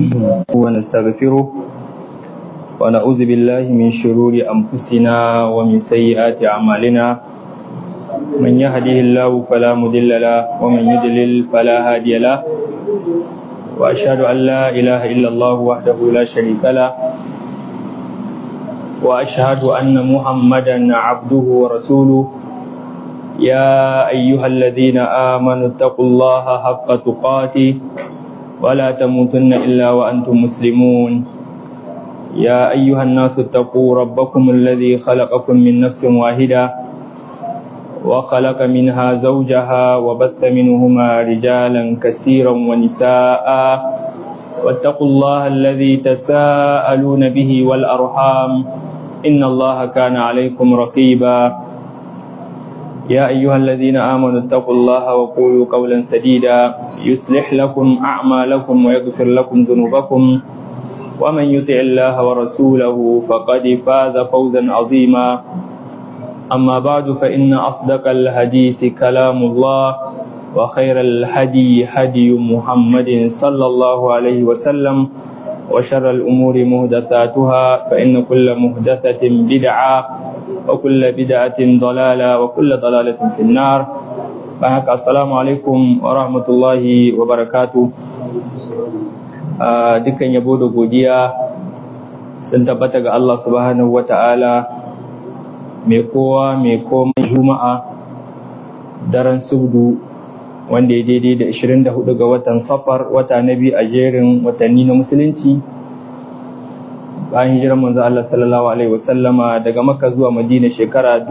ونستغفره ونعوذ بالله من شرور أنفسنا ومن سيئات أعمالنا من يهده الله فلا مضل له ومن يضلل فلا هادي له وأشهد أن لا إله إلا الله وحده لا شريك له وأشهد أن محمدا عبده ورسوله يا أيها الذين آمنوا اتقوا الله حق تقاته ولا تموتن إلا وأنتم مسلمون يا أيها الناس اتقوا ربكم الذي خلقكم من نفس واحدة وخلق منها زوجها وبث منهما رجالا كثيرا ونساء واتقوا الله الذي تساءلون به والأرحام إن الله كان عليكم رقيبا يا أيها الذين آمنوا اتقوا الله وقولوا قولا سديدا يصلح لكم أعمالكم ويغفر لكم ذنوبكم ومن يطع الله ورسوله فقد فاز فوزا عظيما أما بعد فإن أصدق الحديث كلام الله وخير الهدي هدي محمد صلى الله عليه وسلم وشر الأمور مهدثاتها فإن كل مهدثة بدعة وكل بدعة ضلالة وكل ضلالة في النار فهك السلام عليكم ورحمة الله وبركاته dukkan yabo da godiya sun tabbata ga Allah subhanahu wata'ala mai kowa mai komai juma'a daren subdu wanda ya daidai da 24 ga watan safar wata na biyu a jerin watanni na musulunci bayan hijirar manzo Allah sallallahu alaihi wasallama daga Makka zuwa Madina shekara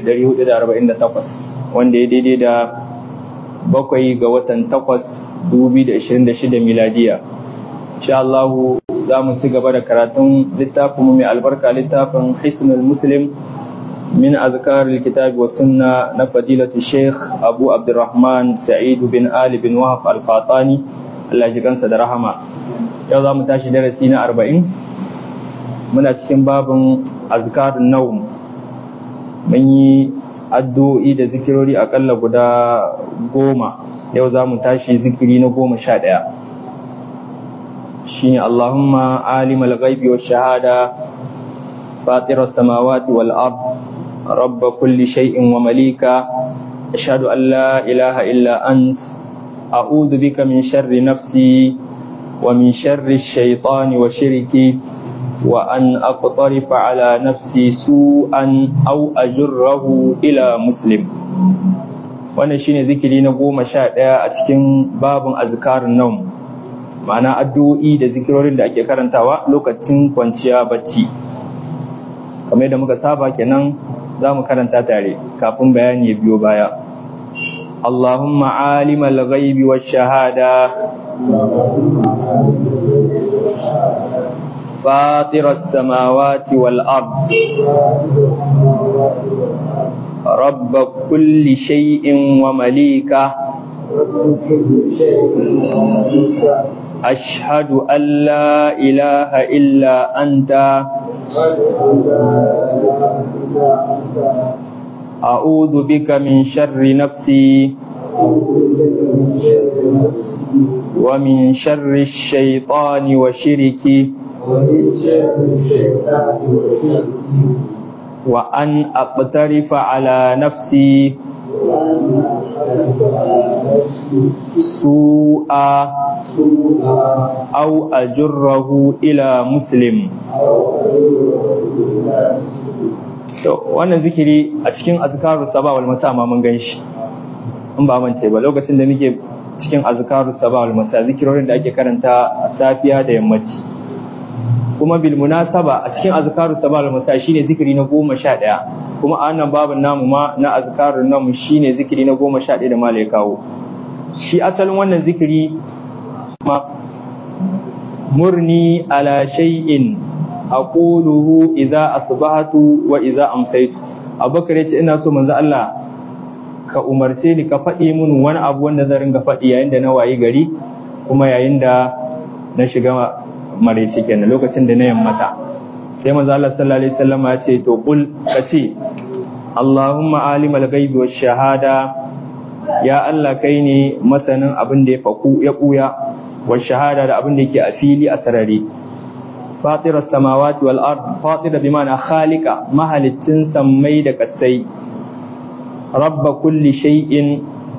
1448 wanda ya daidai da bakwai ga watan 8 2026 miladiya insha Allah za mu ci gaba da karatun littafin mai albarka littafin Hisnul Muslim min azkar alkitab wa sunna na fadilatu Sheikh Abu Abdurrahman Sa'id bin Ali bin Wahab al-Fatani Allah ji kansa da rahama yau za mu tashi darasi na 40 muna cikin babin azkarun naum mun yi addu'o'i da zikirori akalla guda goma yau za mu tashi zikiri na goma sha ɗaya shi ne Allahumma alimal ghaibi wa shahada fatirar samawati wal ard rabba kulli shay'in wa malika ashhadu an la ilaha illa ant a'udhu bika min sharri nafsi wa min sharri ash-shaytani wa shirki وأن أقترف على نفسي سوءا أو أجره إلى مسلم wannan shine zikiri na goma sha ɗaya a cikin babin azkarin naum ma'ana addu'o'i da zikirorin da ake karantawa lokacin kwanciya bacci kamar da muka saba kenan za mu karanta tare kafin bayani ya biyo baya Allahumma alimal ghaibi wash shahada فاطر السماوات والأرض رب كل شيء ومليكه أشهد أن لا إله إلا أنت أعوذ بك من شر نفسي ومن شر الشيطان وشركه وأن أقترف على نفسي سوءا أو أجره إلى مسلم wannan zikiri a cikin azkarus saba wal masa ma mun ganshi in ba mance ba lokacin da muke cikin azkarus saba wal masa zikirorin da ake karanta a safiya da yammaci kuma bil munasaba a cikin azkarus sabah al masa shine zikiri na goma sha ɗaya kuma a wannan babin namu ma na azkarun namu shine zikiri na goma sha ɗaya da mala ya kawo shi asalin wannan zikiri ma murni ala shay'in aquluhu idza asbahatu wa idza amsaytu abubakar yace ina so manzo Allah ka umarce ni ka faɗi mun wani abu wanda zan ringa faɗi yayin da na wayi gari kuma yayin da na shiga maraice kenan lokacin da na yammata sai manzo Allah sallallahu alaihi wasallam ya ce to qul kace Allahumma alimal ghaibi wash shahada ya Allah kai ne masanin abin da ya faku ya buya wa shahada da abin da yake a fili a sarari fatir samawati wal ard fatir bi ma'ana khaliqa mahalittin sammai da kasai rabba kulli shay'in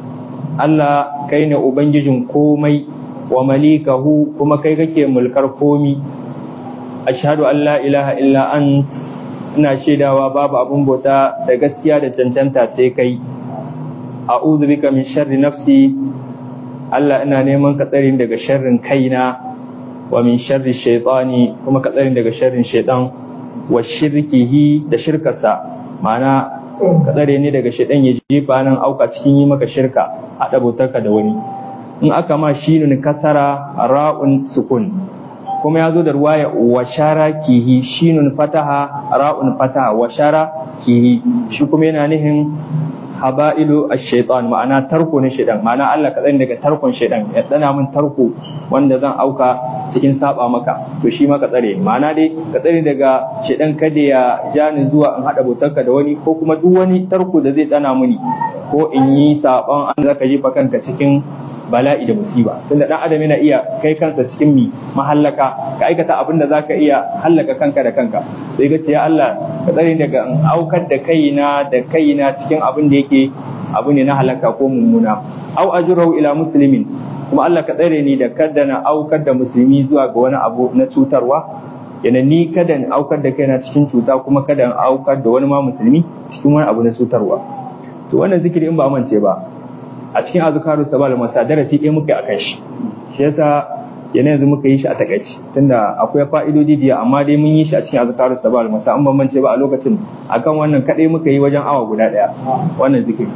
Allah kai ne ubangijin komai wa malikahu kuma kai kake mulkar komi ashhadu an la ilaha illa an ina shaidawa babu abun bauta da gaskiya da cancanta sai kai a'udhu bika min sharri nafsi Allah ina neman ka tsare daga sharrin kaina wa min sharri shaytani kuma ka tsare daga sharrin shaytan wa shirkihi da shirkarsa ma'ana ka tsare ni daga shaytan ya jefa nan auka cikin yi maka shirka a dabotarka da wani in aka ma shinun kasara ra'un sukun kuma ya zo da ruwaya wa shara kihi shinun fataha ra'un fataha wa shara kihi shi kuma yana nihin haba'ilu ash-shaytan ma'ana tarko ne shaytan ma'ana Allah ka tsare daga tarkon shaytan ya tsana min tarko wanda zan auka cikin saba maka to shi ma ka tsare ma'ana dai ka tsare daga shaytan kada ya ja ni zuwa in hada botarka da wani ko kuma duk wani tarko da zai tsana mini ko in yi saban an zaka jefa kanka cikin bala'i da musiba tunda dan adam yana iya kai kansa cikin mi mahallaka ka aikata abin da zaka iya hallaka kanka da kanka sai ga ya Allah ka tsare daga in aukar da kaina da kaina cikin abin da yake abu ne na halaka ko mummuna au ajrahu ila muslimin kuma Allah ka tsare ni da kada na aukar da musulmi zuwa ga wani abu na cutarwa yana ni kada in aukar da kaina cikin cuta kuma kada in aukar da wani ma musulmi cikin wani abu na cutarwa to wannan zikiri in ba mance ba a cikin azkaru sabal masa darasi ɗaya muka akan shi shi yasa yana yanzu muka yi shi a takaici tunda akwai fa'idodi da amma dai mun yi shi a cikin azkaru sabal masa an bambance ba a lokacin akan wannan kadai muka yi wajen awa guda ɗaya wannan zikiri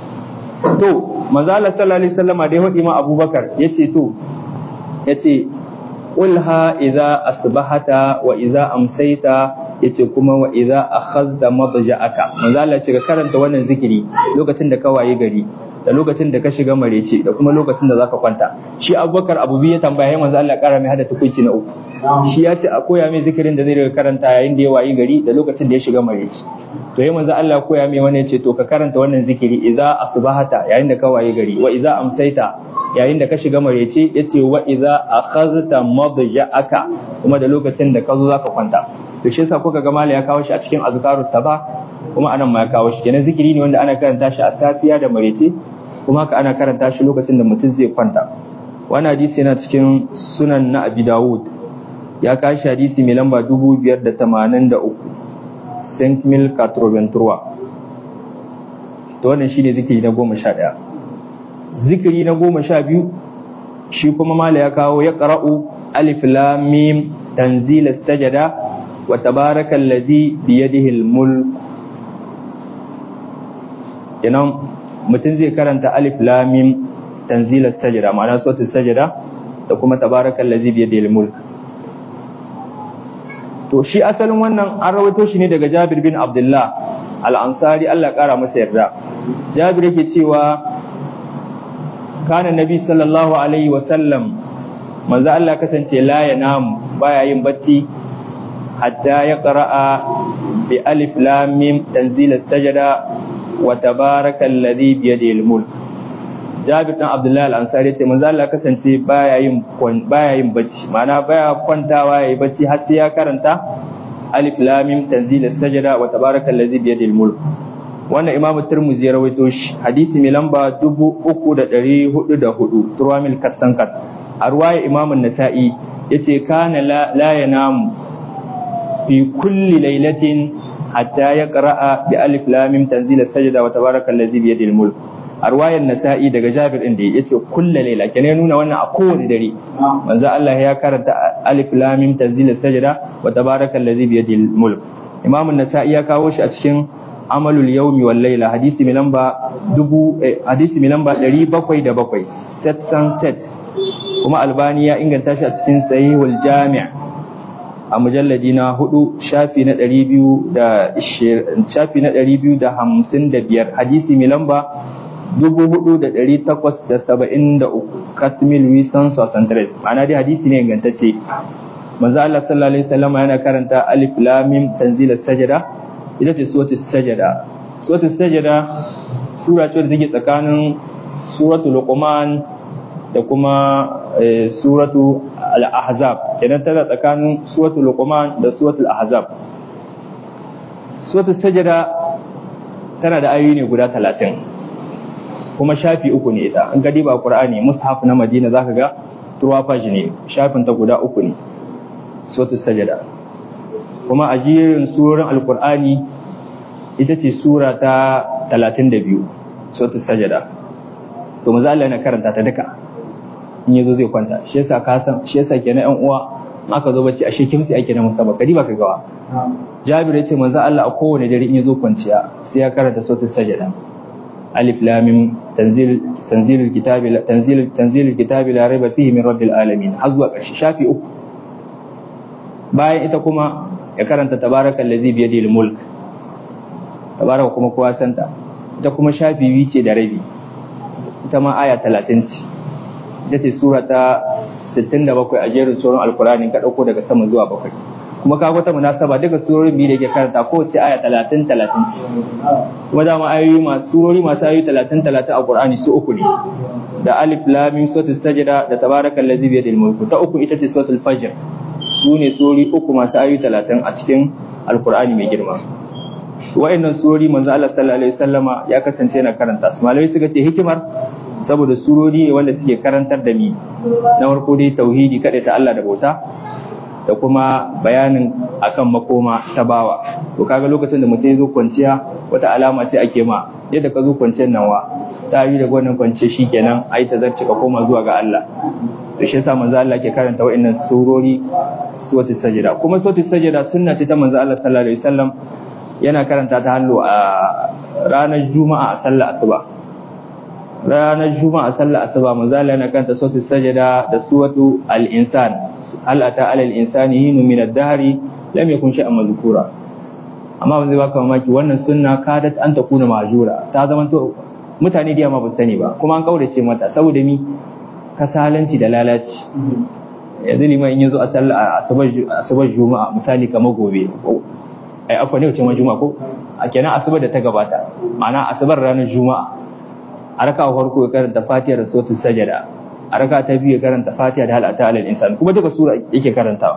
to manzo Allah sallallahu alaihi wasallama dai hudi ma Abubakar yace to yace qulha idza asbahata wa idza amsayta yace kuma wa idza akhadha madja'aka manzo Allah ya ce ka karanta wannan zikiri lokacin da ka waye gari da lokacin da ka shiga marece da kuma lokacin da zaka kwanta shi abubakar abu biyu ya tambaya manzo Allah kara mai hada tukunci na uku shi ya ce a koya mai zikirin da zai riga karanta yayin da ya wayi gari da lokacin da ya shiga marece to yayin manzo Allah koya mai wannan ce to ka karanta wannan zikiri idza asbahata yayin da ka wayi gari wa idza amsaita yayin da ka shiga marece yace wa idza akhadhta madja'aka kuma da lokacin da ka zo zaka kwanta to shi yasa kuka ga mala ya kawo shi a cikin azkarus sabah kuma anan ma ya kawo shi kenan zikiri ne wanda ana karanta shi a safiya da marece kuma haka ana karanta shi lokacin da mutum zai kwanta wani hadisi yana cikin sunan na abi dawud ya kashi hadisi mai lamba dubu biyar da tamanin da uku saint mil katroventura to wannan shi ne zikiri na goma sha ɗaya zikiri na goma sha biyu shi kuma mala ya kawo ya ƙara'u alif lam mim tanzil sajada wa tabaraka allazi biyadihi al-mulk kenan mutum zai karanta alif lamim tanzilar sajada ma'ana sautin sajada da kuma tabarakan lazi biya da mulk to shi asalin wannan an rawaito shi ne daga jabir bin abdullah al'ansari allah kara masa yarda jabir yake cewa kana nabi sallallahu alaihi wasallam manzo allah kasance la ya namu baya yin bacci hatta ya qara'a bi alif lamim tanzilar sajada wa tabaraka alladhi bi yadihi al-mulk Jabir dan Abdullah al-Ansari ce manzo Allah kasance baya yin baya yin bacci ma'ana baya kwantawa yayi bacci har sai ya karanta alif lam mim tanzil as-sajda wa tabaraka alladhi bi yadihi al-mulk wannan Imam Tirmidhi ya rawaito shi hadisi mai lamba 3404 Turwamil Kasankat a ruwaya Imam An-Nasa'i yace kana la yanamu fi kulli lailatin hatta ya qara'a bi alif lam mim tanzil as-sajda wa tabaraka allazi bi yadihi al-mulk arwayar nasa'i daga Jabir din da yace kullu layla kenan nuna wannan a kowane dare manzo Allah ya karanta alif lam mim tanzil as-sajda wa tabaraka allazi bi yadihi al-mulk Imam an-Nasa'i ya kawo shi a cikin amalul yawmi wal layla hadisi mai lamba dubu hadisi mai lamba 707 set san set kuma Albani ya inganta shi a cikin sahihul jami' a mujalladi na hudu shafi na ɗari biyu da shafi na ɗari biyu da hamsin da biyar hadisi mai lamba dubu hudu da ɗari takwas da saba'in da uku kasmil wisan sosantres ma'ana dai hadisi ne ingantacce manzo Allah sallallahu alaihi wasallam yana karanta alif lam mim tanzil sajada ita ce suratul sajada suratul sajada sura ce da take tsakanin suratul luqman da kuma suratu al-ahzab kenan tana tsakanin suratul luqman da suratul ahzab suratul sajada tana da ayoyi ne guda talatin kuma shafi uku ne ita an gadi ba qur'ani mushaf na madina zaka ga turwa faji ne shafin ta guda uku ne suratul sajada kuma a jerin surorin alqur'ani ita ce sura ta 32 suratul sajada to maza Allah yana karanta ta duka in yazo zai kwanta shi yasa ka san shi yasa kenan yan uwa in aka zo bacci ashe kimsi ake na musamman kadi ba ka gawa Jabir ya ce manzo Allah a kowane dare in yazo kwanciya sai ya karanta suratul sajada alif lam mim tanzil tanzilul kitabi tanzil tanzilul kitabi la raiba fihi min rabbil alamin har zuwa ƙarshe shafi uku bayan ita kuma ya karanta tabarakal ladzi bi yadihi mulk tabaraka kuma kowa santa ita kuma shafi biyu ce da rabi ita ma aya 30 ce ita ce sura ta 67 a jerin suran alkurani ka dauko daga sama zuwa bakwai kuma ka wata munasaba duka surorin biyu da yake karanta kowace aya 30 30 kuma dama ayoyi masu surori masu ayoyi 30 30 a Qur'ani su uku ne da alif lam mim suratul sajda da tabarakal ladzi bi yadil mulku ta uku ita ce suratul fajr su ne surori uku masu ayoyi 30 a cikin alkur'ani mai girma wa'annan surori manzo Allah sallallahu alaihi wasallama ya kasance yana karanta su malamai suka ce hikimar saboda surori ne wanda suke karantar da mi na farko dai tauhidi kada ta Allah da bauta da kuma bayanin akan makoma ta bawa to kaga lokacin da mutum ya zo kwanciya wata alama ce ake ma yadda ka zo kwanciyar nan wa ta yi daga wannan kwanciya shikenan ai ta zarce ka koma zuwa ga Allah to shi yasa manzo Allah ke karanta wa'annan surori suratul sajda kuma suratul sajda sunna ce ta manzo Allah sallallahu alaihi wasallam yana karanta ta hallo a ranar juma'a a sallar asuba ranar juma'a a sallar asuba manzo Allah yana karanta suratul sajda da suratu al-insan hal ata alal insani hinu min ad-dahri lam yakun shay'an mazkura amma ban zai baka mamaki wannan sunna kadat an ta kuna majura ta zama to mutane da ma ba sani ba kuma an kaurace mata saboda mi kasalanci da lalaci yanzu liman in yazo a sallar asabar juma'a misali kamar gobe ai akwai ne wace juma'a ko a kenan asabar da ta gabata ma'ana asabar ranar juma'a a raka farko ya karanta fatiha da suratul sajada a raka ta biyu ya karanta fatiha da halata alal insan kuma duka sura yake karantawa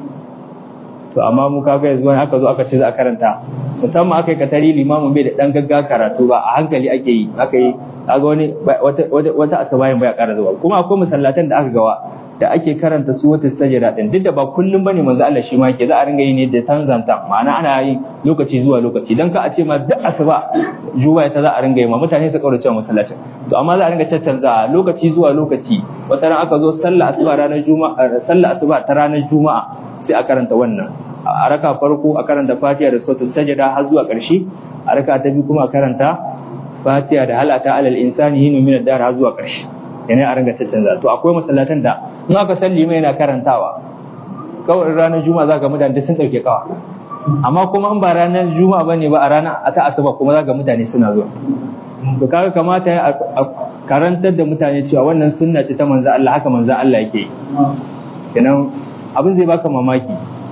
to amma mu kaga yanzu wani aka zo aka ce za a karanta musamman aka yi katari limamin bai da dan gagga karatu ba a hankali ake yi aka yi kaga wani wata wata asabayin baya ƙara zuwa kuma akwai masallatan da aka gawa da ake karanta su wata sajada din duk da ba kullum bane manzo Allah shi ma yake za a ringa yi ne da tanzanta ma'ana ana yi lokaci zuwa lokaci dan ka a ce ma duk asuba juma'a ta za a ringa yi ma mutane su kaurace masallacin to amma za a ringa tattanza lokaci zuwa lokaci wata ran aka zo sallah asuba ranar juma'a sallah asuba ta ranar juma'a sai a karanta wannan a raka farko a karanta fatiha da suratul sajada har zuwa ƙarshe a raka ta biyu kuma a karanta fatiha da halata alal insani hinu min ad-dar har zuwa ƙarshe yana a ringa tattanza to akwai masallatan da in aka salli mai yana karantawa kawai ranar juma'a za ga mutane sun ɗauke kawa amma kuma in ba ranar juma'a bane ba a ranar a ta asuba kuma za ga mutane suna zuwa to kaga kamata a karantar da mutane cewa wannan sunna ce ta manzo Allah haka manzo Allah yake kenan abin zai baka mamaki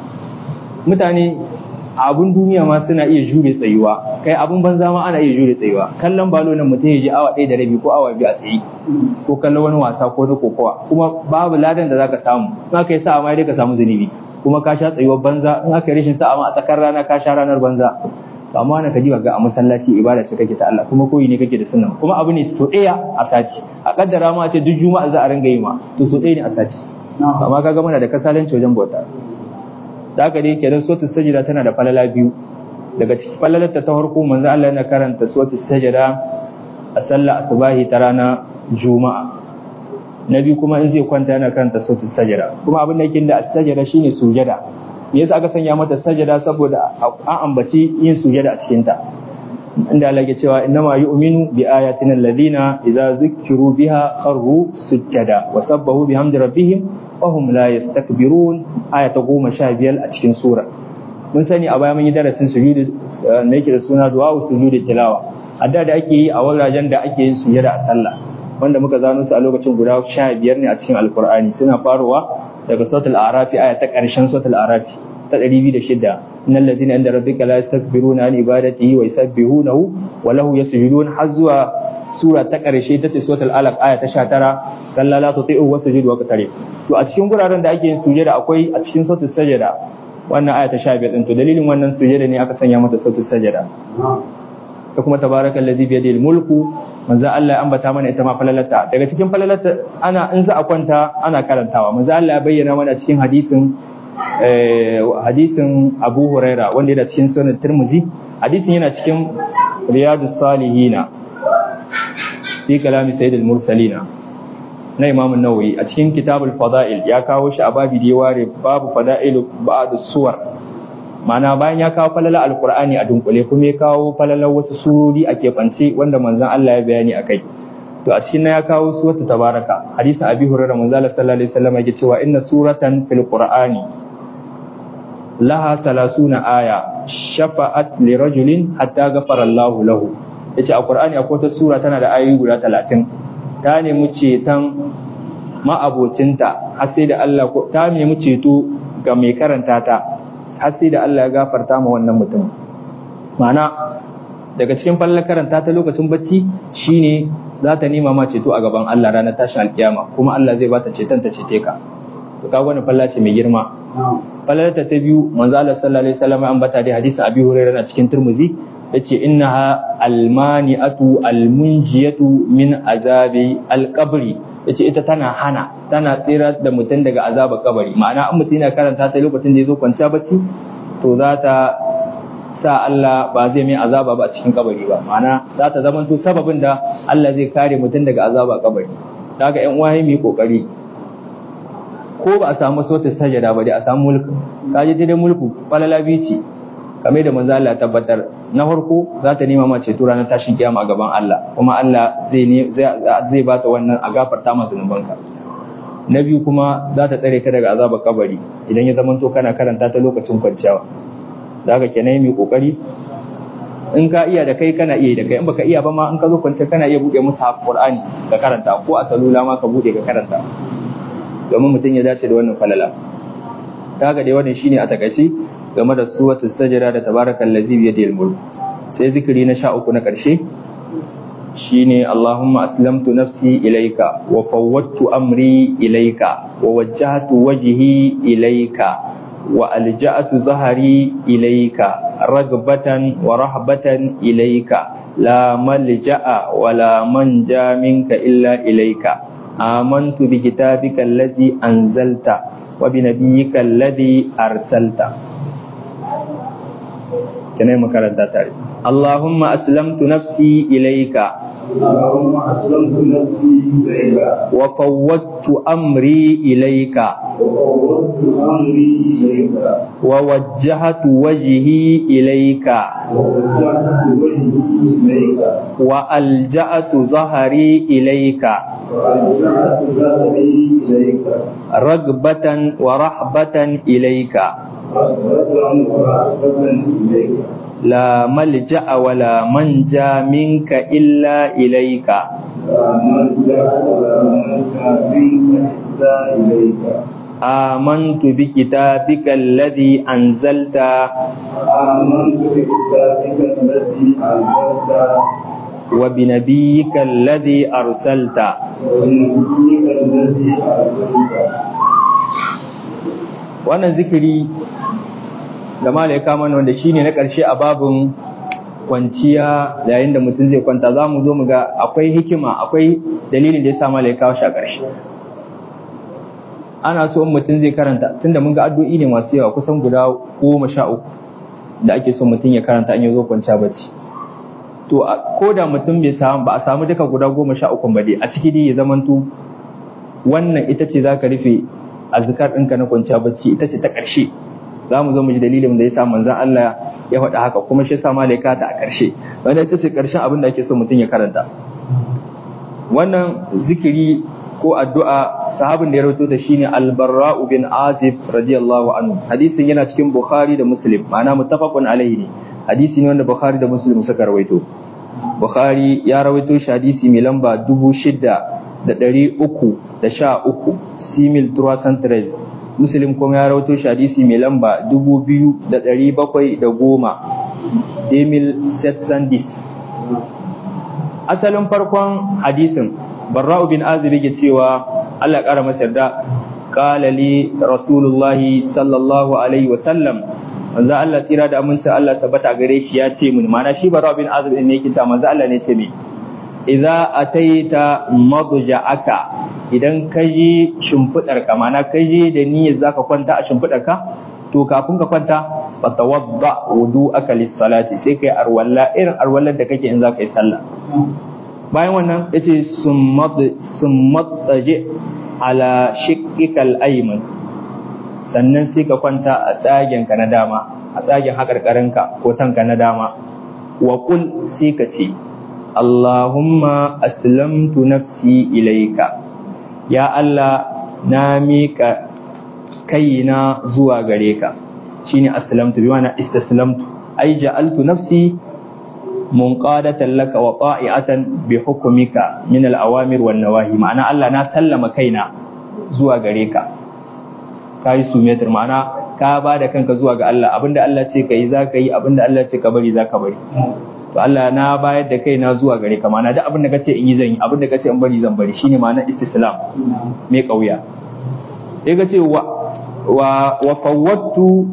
mutane abun duniya ma suna iya jure tsayuwa kai abun banza ma ana iya jure tsayuwa kallon balo nan mutum ya ji awa ɗaya da rabi ko awa biyu a tsaye ko kallon wani wasa ko na kokowa kuma babu ladan da zaka samu in aka yi sa'a ma dai ka samu zunubi kuma ka sha tsayuwar banza in aka yi rashin sa'a ma a tsakar rana ka sha ranar banza amma na kaji ga a masallaci ibada ce kake ta Allah kuma koyi ne kake da sunna kuma abu ne to ɗaya a sati a kaddara ma ce duk juma'a za a ringa yi ma to so ɗaya ne a sati amma kaga muna da kasalanci wajen bauta da haka dai kenan suratul sajda tana da falala biyu daga cikin falalar ta farko manzo Allah yana karanta suratul sajda a sallar asubahi ta rana juma'a na biyu kuma in zai kwanta yana karanta suratul sajda kuma abin da yake da as-sajda shine sujada me yasa aka sanya mata sajada saboda an ambaci yin sujada a cikin ta inda Allah ya cewa innama yu'minu bi ayatina alladhina idza zukkiru biha kharru sujada wa sabbahu bihamdi rabbihim wahum la yastakbirun aya ta goma sha biyar a cikin sura mun sani a baya mun yi darasin sujudu na yake da suna du'a sujudu tilawa adda da ake yi a wajajen da ake yin sujada a sallah wanda muka zano su a lokacin guda sha biyar ne a cikin alkur'ani suna faruwa daga suratul arafi aya ta karshen suratul arafi ta 206 innal ladzina inda rabbika la yastakbiruna an ibadatihi wa yusabbihunahu wa lahu yasjudun har zuwa sura ta ƙarshe ta ce suratul alaq aya ta 19 kalla la tuti'u wa sujudu wa qtari to a cikin guraren da ake yin sujada akwai a cikin suratul sajada wannan aya ta 15 din to dalilin wannan sujada ne aka sanya mata suratul sajada ta kuma tabarakal ladzi bi yadihi mulku manzo Allah ya ambata mana ita ma falalata daga cikin falalata ana in za a kwanta ana karantawa manzo Allah ya bayyana mana cikin hadisin hadisin Abu Huraira wanda yana cikin sunan Tirmidhi hadisin yana cikin Riyadus Salihina fi kalami Sayyidil Mursalina na Imam Nawawi a cikin Kitabul Fada'il ya kawo shi a babi da ya ware babu fada'ilu ba'd suwar ma'ana bayan ya kawo falala alkur'ani a dunkule kuma ya kawo falalar wasu surori a keɓance wanda manzon Allah ya bayani a kai to a cikin ya kawo suratu tabaraka hadisin abi hurairah manzon Allah sallallahu alaihi wasallam yake cewa inna suratan fil qur'ani laha salasuna aya shafa'at li rajulin hatta ghafara Allah lahu yace a qur'ani akwai wata sura tana da ayoyi guda 30 ta nemi ceton ma'abocinta har sai da Allah ta nemi ceto ga mai karanta ta har sai da Allah ya gafarta ma wannan mutum ma'ana daga cikin fallar karanta ta lokacin bacci shine za ta nema ma ceto a gaban Allah ranar tashin alkiyama kuma Allah zai bata ceton ta cece ka to ka wani falla ce mai girma fallar ta ta biyu manzo Allah sallallahu alaihi wasallam an bata da hadisin Abi Hurairah na cikin Tirmidhi yace innaha almani'atu almunjiyatu min azabi alqabri yace ita tana hana tana tsira da mutum daga azabar kabari ma'ana an mutum yana karanta ta lokacin da ya zo kwanciya bacci to za ta sa Allah ba zai mai azaba ba a cikin kabari ba ma'ana za ta zama to sababin da Allah zai kare mutum daga azaba kabari daga ƴan uwa mu yi kokari ko ba a samu sautin sajada ba dai a samu mulku kaje dai mulku falala bici kame da manzo Allah tabbatar na farko za ta nema ma ceto ranar tashin kiyama a gaban Allah kuma Allah zai ne zai ba ta wannan a gafarta masa zunubanka na biyu kuma za ta tsare ka daga azabar kabari idan ya zamanto kana karanta ta lokacin kwanciya da haka kenan mai kokari in ka iya da kai kana iya da kai in baka iya ba ma in ka zo kwanciya kana iya bude musu Qur'ani ka karanta ko a salula ma ka bude ka karanta domin mutum ya dace da wannan falala da haka dai wannan shine a takaice game da suwatu sajada da tabarakal ladzi bi yadil mulk sai zikiri na sha uku na karshe shine Allahumma aslamtu nafsi ilayka wa fawwadtu amri ilayka wa wajjahtu wajhi ilayka wa alja'tu zahari ilayka ragbatan wa rahbatan ilayka la malja'a wa la manja minka illa ilayka amantu bi kitabika allazi anzalta wa bi nabiyyika allazi arsalta kenai makaranta tare Allahumma aslamtu nafsi ilayka اللهم أسلمت نفسي إليك وفوضت أمري إليك وفوضت أمري إليك ووجهت وجهي إليك ووجهت وجهي إليك وألجأت ظهري إليك ورجعت ظهري إليك رغبة ورهبة إليك رغبة ورهبة إليك لا ملجأ ولا منجا منك إلا إليك لا ملجأ ولا منجا منك إلا إليك آمنت بكتابك الذي أنزلت آمنت بكتابك الذي أنزلت وبنبيك الذي أرسلت ونبيك الذي أرسلت wannan zikiri da malaika mana wanda shine na ƙarshe a babin kwanciya yayin da mutum zai kwanta za mu zo mu ga akwai hikima akwai dalilin da ya sa malaika shi a ƙarshe ana so in mutum zai karanta tunda mun ga addu'o'i ne masu yawa kusan guda goma sha uku da ake so mutum ya karanta in ya zo kwanciya bacci to ko da mutum bai samu ba a samu duka guda goma sha uku ba dai a ciki dai ya zamanto wannan ita ce za ka rufe azkar ɗinka na kwanciya bacci ita ce ta ƙarshe za mu zo mu ji dalilin da ya sa manzon Allah ya faɗa haka kuma shi sa malaika ta a ƙarshe wanda ita ce ƙarshen abin da ake so mutum ya karanta wannan zikiri ko addu'a sahabin da ya rawaito ta shine al-barra'u bin azib radiyallahu anhu hadisin yana cikin bukhari da muslim ma'ana muttafaqun alaihi ne hadisi ne wanda bukhari da muslim suka rawaito bukhari ya rawaito shi hadisi mai lamba dubu shida da ɗari uku da sha uku simil turasantres muslim kuma ya rawaito shi hadisi mai lamba dubu biyu da ɗari bakwai da goma emil setsandis asalin farkon hadisin barra'u bin azib yake cewa Allah ya kara masa yarda qala li rasulullahi sallallahu alaihi wa sallam manzo Allah tira da aminci Allah tabbata gare shi ya ce mun mana shi barra'u bin azib ne yake ta manzo Allah ne ce me idza ataita madja'aka idan ka je shimfidar ka mana ka je da niyyar zaka kwanta a shimfidar ka to kafin ka kwanta fa tawadda wudu'aka lis-salati sai kai arwalla irin arwallar da kake in zaka yi sallah bayan wannan yace summat taje ala shiqqikal ayman sannan sai ka kwanta a tsagen ka na dama a tsagen hakarkarinka ko tanka na dama wa qul sai ka ce Allahumma aslamtu nafsi ilaika ya Allah na mika kaina zuwa gare ka shine aslamtu bi ma'ana istaslamtu ai ja'altu nafsi munqadatan laka wa ta'iatan bi hukmika min al-awamir wan nawahi ma'ana Allah na sallama kaina zuwa gare ka kai sumetar ma'ana ka ba da kanka zuwa ga Allah abinda Allah ce kai za ka yi abinda Allah ce ka bari za ka bari to Allah na bayar da kaina zuwa gare ka ma'ana duk abinda kace in yi zan yi abinda kace in bari zan bari shine ma'ana istislam me kauya sai ka ce wa wa wa fawwattu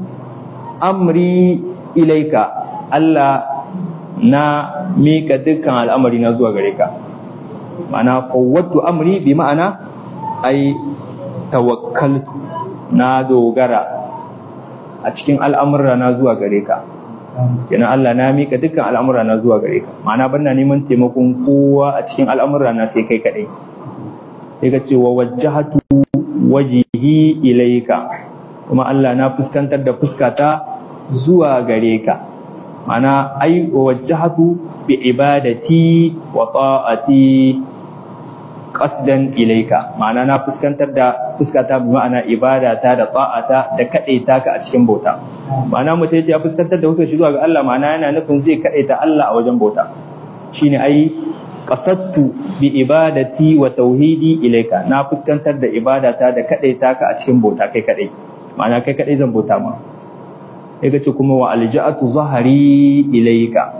amri ilaika Allah na mika dukkan al'amari na zuwa gare ka ma'ana fawwattu amri bi ma'ana ai tawakkaltu na dogara a cikin al'amura na zuwa gare ka kenan Allah na mika dukkan al'amura na zuwa gare ka ma'ana banna neman taimakon kowa a cikin al'amura na sai kai kadai sai ka ce wa wajjahatu wajihi ilaika kuma Allah na fuskantar da fuskata zuwa gare ka ma'ana ai wa wajjahatu bi ibadati wa ta'ati qasdan ilaika ma'ana na fuskantar da fuskata bi ma'ana ibadata da ta'ata da kadaita ka a cikin bauta ma'ana mutum ya fuskantar da wutar shi zuwa ga Allah ma'ana yana nufin zai kadaita Allah a wajen bauta shine ai qasadtu bi ibadati wa tauhidi ilaika na fuskantar da ibadata da kadaita ka a cikin bauta kai kadai ma'ana kai kadai zan bauta ma sai ce kuma wa alja'atu zahari ilaika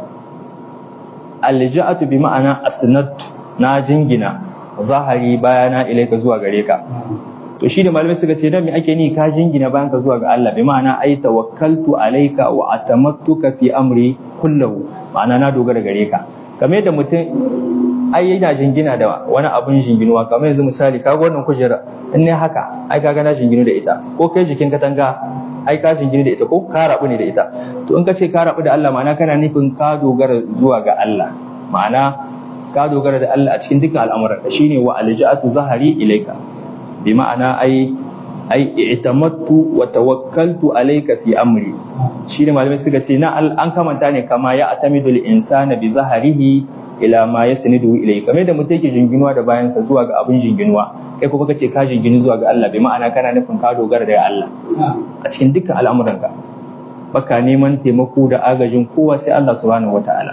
alja'atu bi ma'ana asnat na jingina zahari bayana ilaika zuwa gare ka to shi da malamai suka ce dan me ake ni ka jingina bayan ka zuwa ga Allah bi ma'ana ai tawakkaltu alaika wa atamattuka fi amri kullahu ma'ana na dogara gare ka kamar da mutum ai yana jingina da wani abun jinginuwa kamar yanzu misali ka wannan kujera in ne haka ai kaga na jinginu da ita ko kai jikin katanga ai ka jinginu da ita ko ka rabu ne da ita to in ka ce ka rabu da Allah ma'ana kana nufin ka dogara zuwa ga Allah ma'ana ka dogara da Allah a cikin dukkan al'amuran ka shine wa alja'atu zahari ilaika bi ma'ana ai ai i'tamattu wa tawakkaltu alayka fi amri shine malamai suka ce na an kamanta ne kama ya atamidul insana bi zaharihi ila ma yasnidu ilayhi kamar da mutum yake jinginuwa da bayansa zuwa ga abin jinginuwa kai kuma kace ka jinginu zuwa ga Allah bi ma'ana kana nufin ka dogara da Allah a cikin dukkan al'amuranka baka neman taimako da agajin kowa sai Allah subhanahu wataala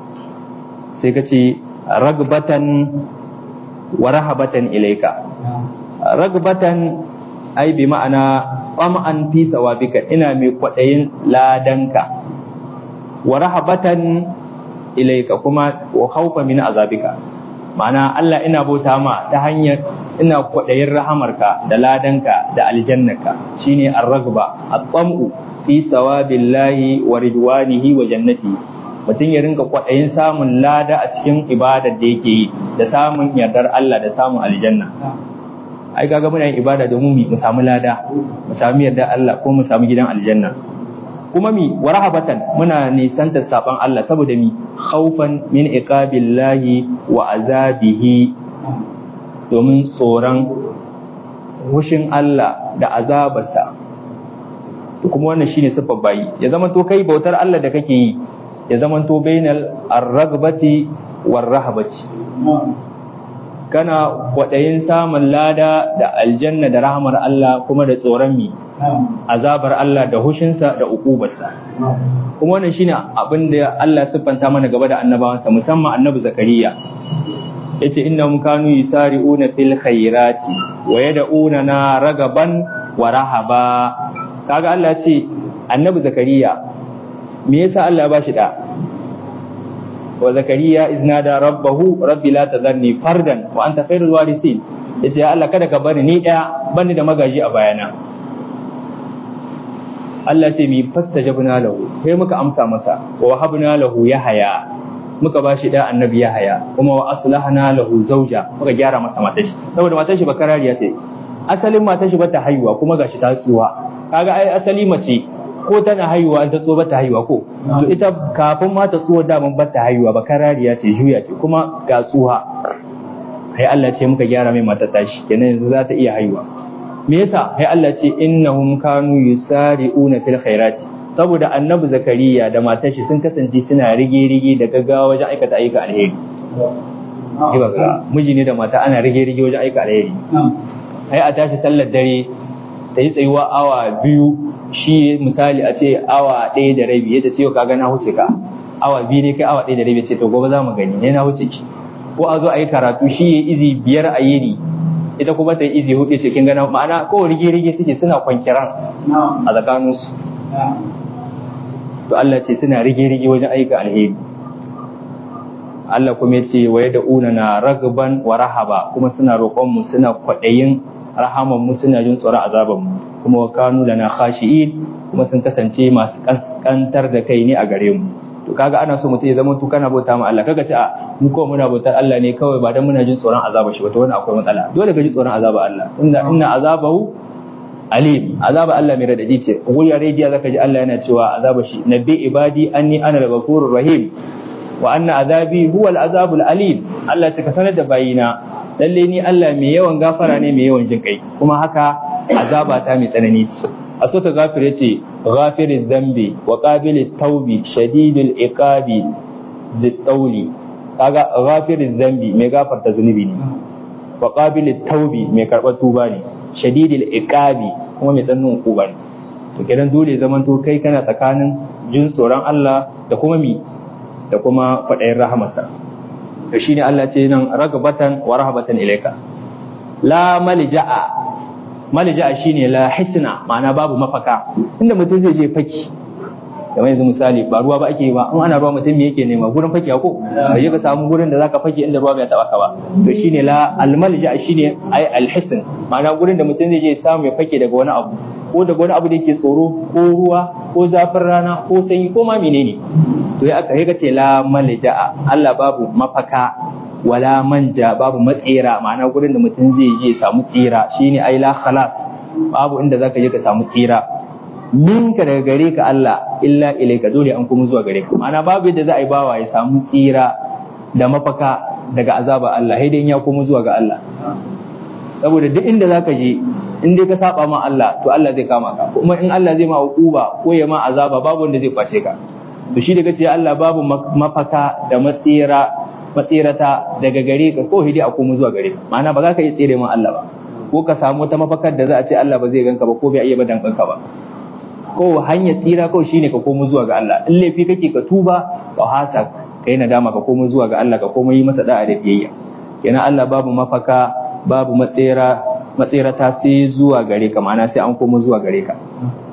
sai kace ragbatan wa rahabatan ilayka ragbatan ai bi ma'ana qam'an fi sawabika ina mai kwadayin ladanka wa rahabatan ilaika kuma wa khawfa min azabika ma'ana Allah ina bauta ma ta hanyar ina kwadayin rahamarka da ladanka da aljannaka shine ar-ragba at-tam'u fi sawabillahi wa ridwanihi wa jannati mutum ya rinka kwadayin samun lada a cikin ibadar da yake yi da samun yardar Allah da samun aljanna ai kaga muna yin ibada domin mu samu lada mu samu yardar Allah ko mu samu gidan aljanna kuma mi wa rahabatan muna nisanta saban Allah saboda mi khaufan min iqabillahi wa azabihi domin tsoron hushin Allah da azabarsa to kuma wannan shine sifar bayi ya zama to kai bautar Allah da kake yi ya zama to bainal ar-ragbati war rahabati kana kwaɗayin samun lada da aljanna da rahamar Allah kuma da tsoron mi azabar Allah da hushinsa da ukubarsa kuma wannan shine abin da Allah siffanta mana gaba da annabawansa musamman annabi zakariya yace innahum kanu yusari'una fil khairati wa yad'una na ragaban wa rahaba kaga Allah ce annabi zakariya me yasa Allah ya bashi da wa zakariya iznada rabbahu rabbi la tadharni fardan wa anta khairul warithin yace ya Allah kada ka bani ni daya bani da magaji a bayana Allah ce mi fastajabna lahu sai muka amsa masa wa wahabna lahu yahaya muka ba shi da annabi yahaya kuma wa aslahna lahu zauja muka gyara masa matar shi saboda matar shi bakarariya ce asalin matar shi bata haihuwa kuma gashi ta tsuwa kaga ai asali mace ko tana haihuwa ta tso bata haihuwa ko to ita kafin ma ta tsuwa daman bata haihuwa bakarariya ce juya ce kuma ga tsuwa ai Allah ce muka gyara mai matar tashi kenan yanzu za ta iya haihuwa me yasa ai Allah ce innahum kanu yusari'una fil khairati saboda annabi zakariya da matar shi sun kasance suna rige-rige da gaggawa wajen aikata ayyuka alheri Ibaka miji ne da mata ana rige-rige wajen aika alheri ai a tashi sallar dare ta yi tsayuwa awa biyu shi misali a ce awa ɗaya da rabi yadda ce ka ga na huce ka awa biyu ne kai awa ɗaya da rabi ce to gobe za mu gani ne na huce ki ko a zo a yi karatu shi ya izi biyar a yini ita kuma ta yi izi hudu ce kin gana ma'ana ko rige-rige suke suna kwankiran a tsakaninsu to Allah ce suna rige-rige wajen aika alheri Allah kuma ya ce wa da una na ragban wa rahaba kuma suna roƙon mu suna kwaɗayin rahaman mu suna jin tsoron azaban mu kuma wa kanu lana khashi'in kuma sun kasance masu kantar da kai ne a gare mu to kaga ana so mutum ya zama to kana bauta ma Allah kaga ce a mu ko muna bautar Allah ne kawai ba dan muna jin tsoron azaba shi ba to wannan akwai matsala dole ka ji tsoron azaba Allah inna inna azabahu alim azaba Allah mai radadi ce wuri rediya zaka ji Allah yana cewa azaba shi nabbi ibadi anni ana al-ghafurur rahim wa anna azabi huwa al-azabul alim Allah ya ka sanar da bayina lalle ni Allah mai yawan gafara ne mai yawan jin kai kuma haka azaba ta mai tsanani a so ta gafir yace ghafiriz zambi wa qabilit taubi shadidul iqabi zitawli kaga ghafiriz zambi mai gafarta zunubi ne wa qabilit taubi mai karɓar tuba ne shadidul iqabi kuma mai tsananin hukuma ne to kenan dole zaman to kai kana tsakanin jin tsoron Allah da kuma mi da kuma faɗayin rahamarsa to shine Allah ce nan ragabatan wa rahabatan ilaika la malja'a malja'a shine la hisna ma'ana babu mafaka inda mutum zai je faki kamar yanzu misali ba ruwa ba ake yi ba in ana ruwa mutum me yake nema gurin faki ko bai ka samu gurin da zaka faki inda ruwa bai taba ka ba to shine la almalja shine ai alhisn ma'ana gurin da mutum zai je samu ya fake daga wani abu ko daga wani abu da yake tsoro ko ruwa ko zafin rana ko sanyi ko ma menene to ya aka ga ce la malja Allah babu mafaka wala manja babu matsira ma'ana gurin da mutum zai je samu tsira shine ai la khalas babu inda zaka je ka samu tsira minka daga gare ka Allah illa ilaika dole an kuma zuwa gare ka ma'ana babu yadda za a yi bawa ya samu tsira da mafaka daga azaba Allah sai dai ya kuma zuwa ga Allah saboda duk inda zaka je in dai ka saba ma Allah to Allah zai kama ka kuma in Allah zai ma hukuba ko ya ma azaba babu wanda zai kwace ka to shi daga ce Allah babu mafaka da matsira matsirata daga gare ka ko hidi a kuma zuwa gare ka ma'ana ba za ka iya tsere ma Allah ba ko ka samu wata mafakar da za a ce Allah ba zai ganka ba ko bai iya badan kanka ba ko hanyar tsira ko shine ka komo zuwa ga Allah in laifi kake ka tuba ka hasa kai nadama ka komo zuwa ga Allah ka komo yi masa da'a da biyayya kenan Allah babu mafaka babu matsira matsirata sai zuwa gare ka ma'ana sai an komo zuwa gare ka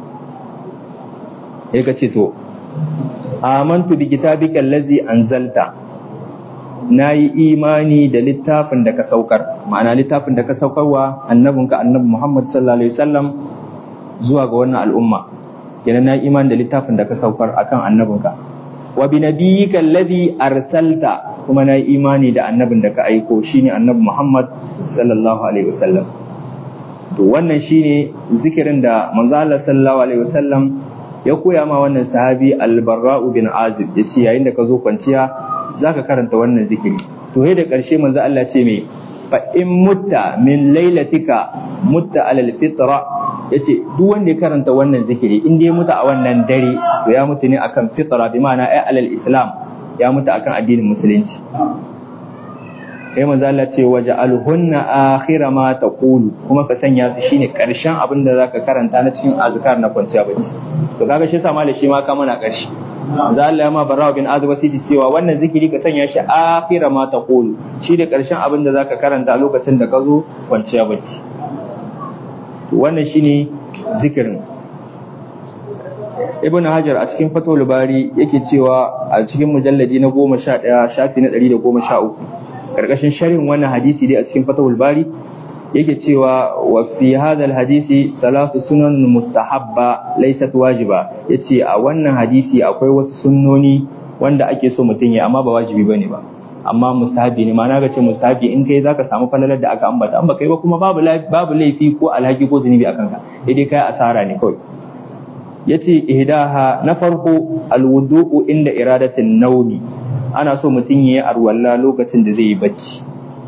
sai ka ce to amantu bi kitabika allazi anzalta nayi imani da littafin da ka saukar ma'ana littafin da ka saukarwa annabinka annabi Muhammad sallallahu alaihi wasallam zuwa ga wannan al'umma kenan na iman da littafin da ka saukar akan annabinka wa bi nabiyyika alladhi arsalta kuma na imani da annabin da ka aiko shine annabi Muhammad sallallahu alaihi wasallam to wannan shine zikirin da manzo Allah sallallahu alaihi wasallam ya koya ma wannan sahabi al-Barra'u bin Azib yace yayin da ka zo kwanciya zaka karanta wannan zikiri to sai da karshe manzo Allah ce me fa in mutta min lailatika mutta alal fitra yace duk wanda ya karanta wannan zikiri in dai mutu a wannan dare to ya mutu ne akan fitra bi ma'ana ay alal islam ya mutu akan addinin musulunci kai manzo Allah ce waja'alhunna akhira ma taqulu kuma ka sanya su shine karshen abin da zaka karanta na cikin azkar na kwanciya bacci to kaga shi sa malai shi ma ka mana karshe manzo Allah ya ma barawa bin azib wasiti cewa wannan zikiri ka sanya shi akhira ma taqulu shi da karshen abin da zaka karanta a lokacin da ka zo kwanciya bacci wannan shine zikirin ibn hajar a cikin fatul bari yake cewa a cikin mujalladi na goma sha ɗaya shafi na ɗari da goma sha uku ƙarƙashin sharhin wannan hadisi dai a cikin fatul bari yake cewa wa fi hadal hadisi salatu sunan mustahabba laysat wajiba yace a wannan hadisi akwai wasu sunnoni wanda ake so mutum ya amma ba wajibi bane ba amma mustahabi ne ma'ana ga ce mustahabi in kai zaka samu falalar da aka ambata an ba kai ba kuma babu babu laifi ko alhaki ko zunubi akan ka dai kai asara ne kawai yace ihdaha na farko alwudu'u inda iradatin nauni ana so mutum yayi arwalla lokacin da zai yi bacci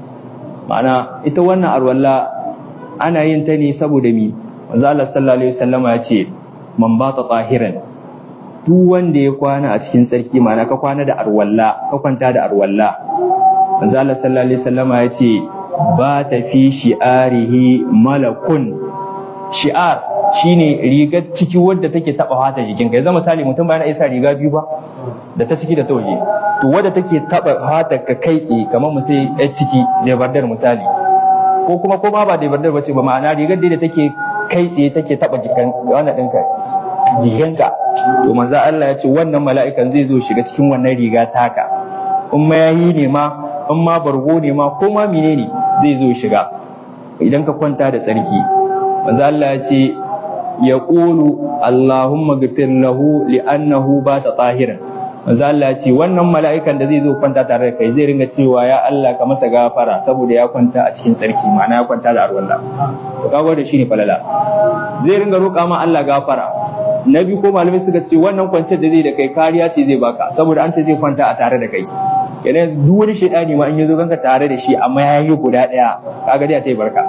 ma'ana ita wannan arwalla ana yin ta ne saboda mi manzo Allah sallallahu alaihi wasallama ya ce man bata tahiran duk wanda ya kwana a cikin tsarki ma'ana ka kwana da arwalla ka kwanta da arwalla manzo Allah sallallahu alaihi wasallama ya ce ba ta fi shi'arihi malakun shi'ar shine rigar ciki wadda take taba fata jikin ka yanzu misali mutum bayan isa riga biyu ba da ta ciki da ta waje to wadda take taba fata ka kai tsaye kamar mu sai yar ciki da bardar misali ko kuma ko ba ba da bardar bace ba ma'ana rigar da take kai tsaye take taba jikin wannan ɗinka jikinka to manzo Allah ya ce wannan mala'ikan zai zo shiga cikin wannan riga taka in mayayi ne ma in ma bargo ne ma ko ma menene zai zo shiga idan ka kwanta da tsarki manzo Allah ya ce ya ƙulu Allahumma gafir lahu li'annahu ba ta tsahiran manzo Allah ya ce wannan mala'ikan da zai zo kwanta tare da kai zai ringa cewa ya Allah ka masa gafara saboda ya kwanta a cikin tsarki ma'ana ya kwanta da arwalla to kago da shi ne falala zai ringa roƙa ma Allah gafara na biyu ko malamai suka ce wannan kwanciyar da zai da kai kariya ce zai baka saboda an ce zai kwanta a tare da kai yana duk wani shaidani ma in ya zo ganka tare da shi amma ya yi guda ɗaya kaga dai a sai barka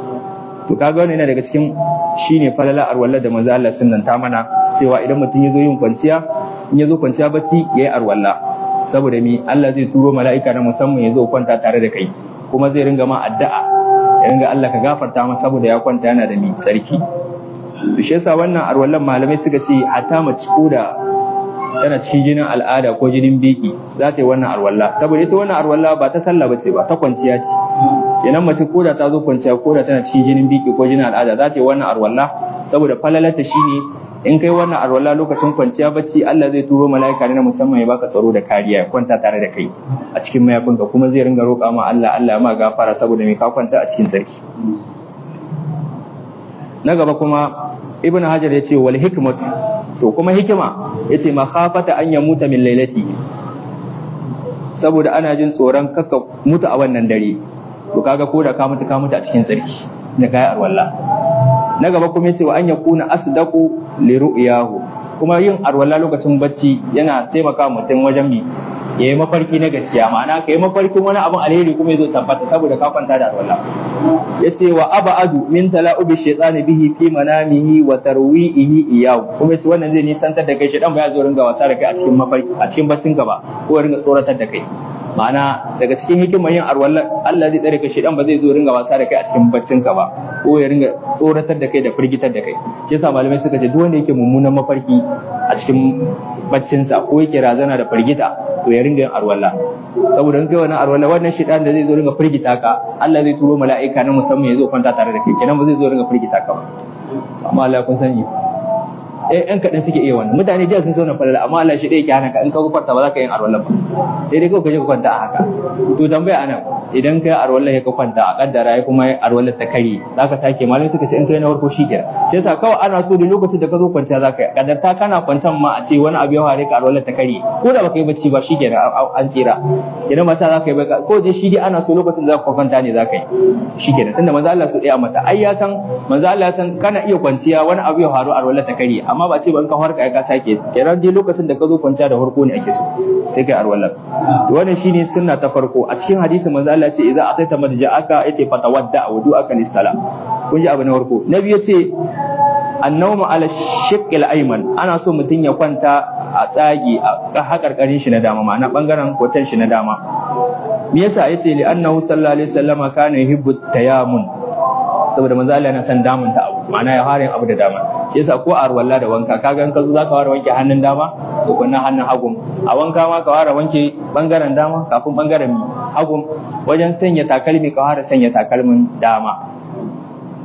to kaga wannan yana daga cikin shine falala arwalla da manzo Allah sunnanta mana cewa idan mutum ya zo yin kwanciya in ya zo kwanciya bacci yayi arwalla saboda mi Allah zai turo mala'ika na musamman ya zo kwanta tare da kai kuma zai ringa ma addu'a ya ringa Allah ka gafarta masa saboda ya kwanta yana da mi tsarki to shi yasa wannan arwallan malamai suka ce hatta mace ko da tana cikin jinin al'ada ko jinin biki za ta yi wannan arwalla saboda ita wannan arwalla ba ta sallah bace ba ta kwanciya ce kenan mace ko da ta zo kwanciya ko da tana cikin jinin biki ko jinin al'ada za ta yi wannan arwalla saboda falalata shine in kai wannan arwalla lokacin kwanciya bacci Allah zai turo mala'ika ne na musamman ya baka tsaro da kariya ya kwanta tare da kai a cikin mayafinka kuma zai ringa roƙa ma Allah Allah ma gafara saboda me ka kwanta a cikin sarki na gaba kuma ibn hajar ya ce wal hikmat to kuma hikima yace makhafata an yamuta min lailati saboda ana jin tsoron kaka mutu a wannan dare to kaga ko da ka mutu ka mutu a cikin tsarki da kai arwalla na gaba kuma yace wa an yakuna asdaqu li ru'yahu kuma yin arwalla lokacin bacci yana taimaka mutum wajen mi ya yi mafarki na gaskiya ma'ana ka yi mafarkin wani abin alheri kuma ya zo tabbata saboda ka kwanta da alwala ya ce wa aba'adu min tala'ubi shaytani bihi fi manamihi wa tarwi'ihi iyahu kuma yace wannan zai nisantar da kai shaytan ba ya zo ringa wasa da kai a cikin mafarki a cikin baccin ka ba ko ya ringa tsoratar da kai ma'ana daga cikin hikimar yin arwalla Allah zai tsare ka shaytan ba zai zo ringa wasa da kai a cikin baccin ka ba ko ya ringa tsoratar da kai da firgitar da kai shi yasa malamai suka ce duk wanda yake mummunan mafarki a cikin baccinsa ko yake razana da firgita to ya ringa yin arwalla saboda in kai wannan arwalla wannan shaitan da zai zo ringa firgita ka Allah zai turo mala'ika na musamman ya zo kwanta tare da kai kenan ba zai zo ringa firgita ka ba amma Allah kun sani eh ɗan kaɗan suke iya wannan mutane jiya sun zauna falala amma Allah shi ɗaya ke hana ka in ka kwanta ba za ka yin arwalla ba sai dai kawai ka je ka kwanta a haka to tambaya anan idan kai arwalla ya ka kwanta a kaddara ya kuma arwalla ta kare za ka sake malamai suka ce in kai na farko shi kenan sai yasa kawai ana so da lokacin da ka zo kwanciya za ka yi kaddarta kana kwantan ma a ce wani abu ya fare ka arwalla ta kare ko da baka yi bacci ba shi kenan an tsira kenan mata za ka yi baka ko je shi dai ana so lokacin da ka kwanta ne za ka yi shi kenan tunda manzo Allah su ɗaya mata ai ya san manzo Allah ya san kana iya kwanciya wani abu ya faru arwalla ta kare amma ba ce ban ka farka ka sake kenan dai lokacin da ka zo kwanciya da farko ne ake so sai kai arwalla to wannan shine sunna ta farko a cikin hadisi manzo Allah ya ce idza ataita madja'aka yace fatawadda wudu'aka lis-salam kun ji abu na farko na biyu yace annawmu ala shiqqil ayman ana so mutum ya kwanta a tsagi a hakarkarin shi na dama ma'ana bangaren kotan shi na dama me yasa yace li annahu sallallahu alaihi wasallama kana yuhibbu tayamun saboda manzo Allah yana son damun ta abu ma'ana ya fara abu da dama yasa ko a ruwalla da wanka kaga in ka zo zaka fara wanke hannun dama ko kuma hannun hagun a wanka ma ka fara wanke bangaren dama kafin bangaren hagun wajen sanya takalmi ka fara sanya takalmin dama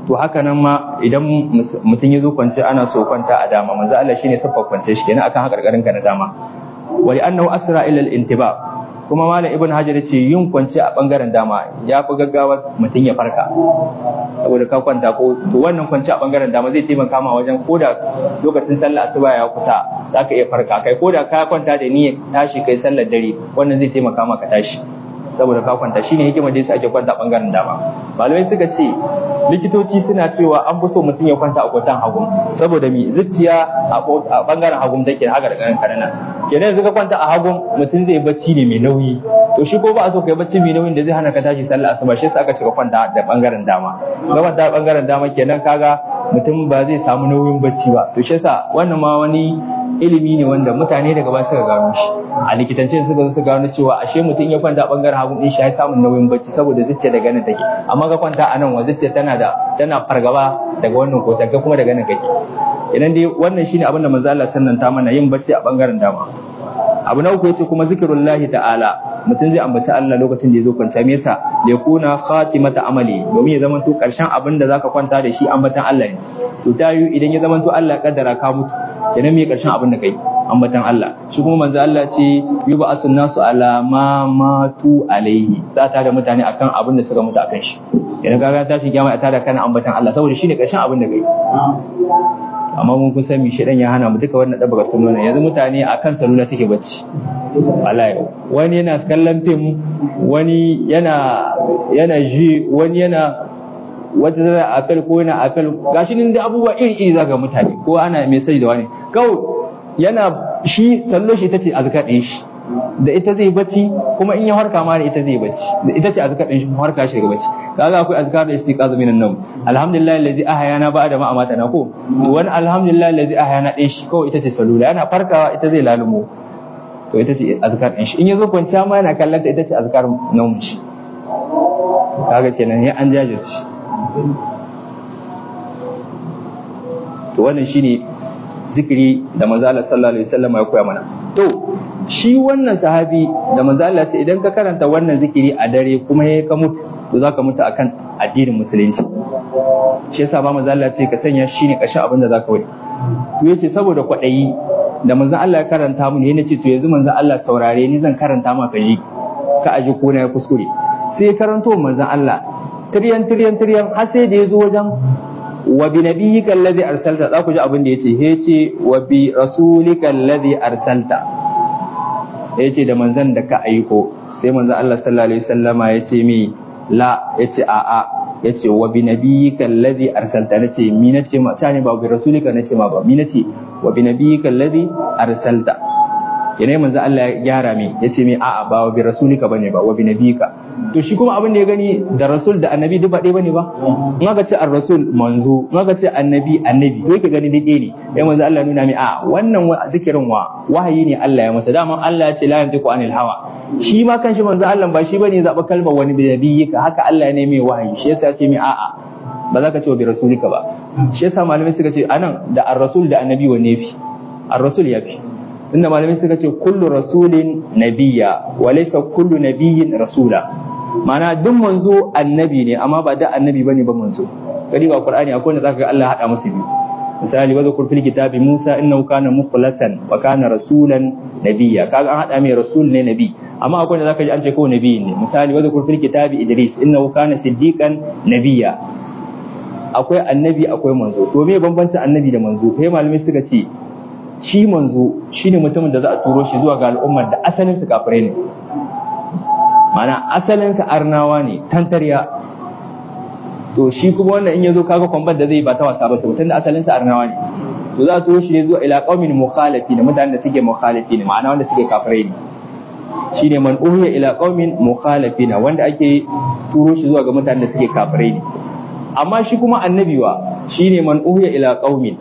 to haka nan ma idan mutum ya zo kwance ana so kwanta a dama manzo Allah shine siffar kwance shi kenan akan hakarkarin ka na dama wali annahu asra ila al-intiba kuma malam ibn hajar ce yin kwance a bangaren dama ya fi gaggawa mutum ya farka saboda ka kwanta ko to wannan kwance a bangaren dama zai taimaka ma wajen koda lokacin sallar asuba ya kusa zaka iya farka kai koda ka kwanta da niyyar tashi kai sallar dare wannan zai taimaka maka tashi saboda ka kwanta shine hikimar da yasa ake kwanta a bangaren dama malamai suka ce likitoci suna cewa an fi so mutum ya kwanta a kwatan hagu saboda mi zuciya a bangaren hagu take haka da ganin kanana kenan yanzu ka kwanta a hagu mutum zai bacci ne mai nauyi to shi ko ba a so kai bacci mai nauyin da zai hana ka tashi sallah asuba shi yasa aka cika kwanta da bangaren dama ga kwanta a bangaren dama kenan kaga mutum ba zai samu nauyin bacci ba to shi yasa wannan ma wani ilimi ne wanda mutane daga ba suka gano shi a likitance suka zo su gano cewa ashe mutum ya kwanta a bangaren hagu din shi ya samun nauyin bacci saboda zuciya daga nan take amma ka kwanta a nan wa zuciya tana da tana fargaba daga wannan ko ga kuma daga nan kake idan dai wannan shine abin da manzo Allah sannan ta mana yin bacci a bangaren dama abu na uku yace kuma zikrullahi ta'ala mutum zai ambaci Allah lokacin da ya zo kwanta me yasa da ya kuna khatimata amali domin ya zama to karshen abin da zaka kwanta da shi ambatan Allah ne to ta yi idan ya zama to Allah ya kaddara ka mutu kenan me karshen abin da kai ambatan Allah shi kuma manzo Allah ce yuba asun nasu ala ma matu alaihi za ta da mutane akan abin da suka mutu akan shi idan ka ta shi kiyama ta da kana ambatan Allah saboda shine karshen abin da kai amma mun kun san mi shedan ya hana mu duka wannan dabbar sunnona yanzu mutane akan salula suke bacci wallahi wani yana kallon fim wani yana yana ji wani yana wata zara apel ko yana apel gashi nan da abubuwa iri iri zaga mutane ko ana mai sai da wani kawai yana shi sallo shi tace azkar din shi da ita zai bacci kuma in ya harka ma da ita zai bacci da ita ce azkar din shi kuma harka shi ga bacci kaga akwai azkar da istiqaz minan nawm alhamdulillah allazi ahyana ba'da ma amatana ko wani alhamdulillah allazi ahyana din shi kawai ita ce salula yana farkawa ita zai lalumo to ita ce azkar din shi in yazo kwanciya ma yana kallon ta ita ce azkar nawm shi kaga kenan ya an jajirce to wannan shine zikiri da manzo Allah sallallahu alaihi wasallam ya koya mana to shi wannan sahabi da manzo Allah ce idan ka karanta wannan zikiri a dare kuma ya ka mutu to zaka mutu akan addinin musulunci shi yasa ba manzo Allah ce ka sanya shine kashin abin da zaka wai to yace saboda kwadayi da manzo Allah ya karanta mu ne nace to yanzu manzo Allah saurare ni zan karanta maka yi ka aji ko na ya kuskure sai karanto manzo Allah tiryan tiryan tiryan har sai da yazo wajen wa bi nabiyyika alladhi arsalta za ku ji abin da yace yace wa bi rasulika alladhi arsalta yace da manzon da ka aiko sai manzon Allah sallallahu alaihi wasallama yace mi la yace a a yace wa bi nabiyyika alladhi arsalta nace mi nace ma tani ba bi rasulika nace ma ba mi nace wa bi nabiyyika alladhi arsalta yana manzo Allah ya gyara mi yace mi a'a ba wa bi rasulika bane ba wa bi nabika to shi kuma abin da ya gani da rasul da annabi duk ba ɗaya bane ba in aka ce ar-rasul manzo in aka ce annabi annabi to yake gani dake ne sai manzo Allah nuna mi a wannan zikirin wa wahayi ne Allah ya masa dama Allah ya ce la yantiqu anil hawa shi ma kanshi manzo Allah ba shi bane zaba kalmar wani bi nabiyika haka Allah ne mai wahayi shi yasa ce mi a'a ba za ka ce wa bi rasulika ba shi yasa malamai suka ce anan da ar-rasul da annabi wanne fi ar-rasul ya fi inda malamai suka ce kullu rasulin nabiyya wa laysa kullu nabiyyin rasula mana duk manzo annabi ne amma ba da annabi bane ba manzo kadi ba qur'ani akwai wanda zaka ga Allah hada musu biyu misali wa zakur fil kitabi Musa innahu kana mukhlasan wa kana rasulan nabiyya kaga an hada mai rasul ne nabi amma akwai wanda zaka ji an ce ko nabi ne misali wa zakur fil kitabi Idris innahu kana siddiqan nabiyya akwai annabi akwai manzo to me bambancin annabi da manzo sai malamai suka ce shi manzo shine mutumin da za a turo shi zuwa ga al'ummar da asalin su kafirai ne mana asalin sa arnawa ne tantariya to shi kuma wannan in yazo kaga kwamban da zai ba ta wasa ba to tunda asalin sa arnawa ne to za a turo shi ne zuwa ila qaumin mukhalifin mutanen da suke mukhalifin ma'ana wanda suke kafirai ne shine man uhiya ila qaumin mukhalifin wanda ake turo shi zuwa ga mutanen da suke kafirai ne amma shi kuma annabi wa shine man uhiya ila qaumin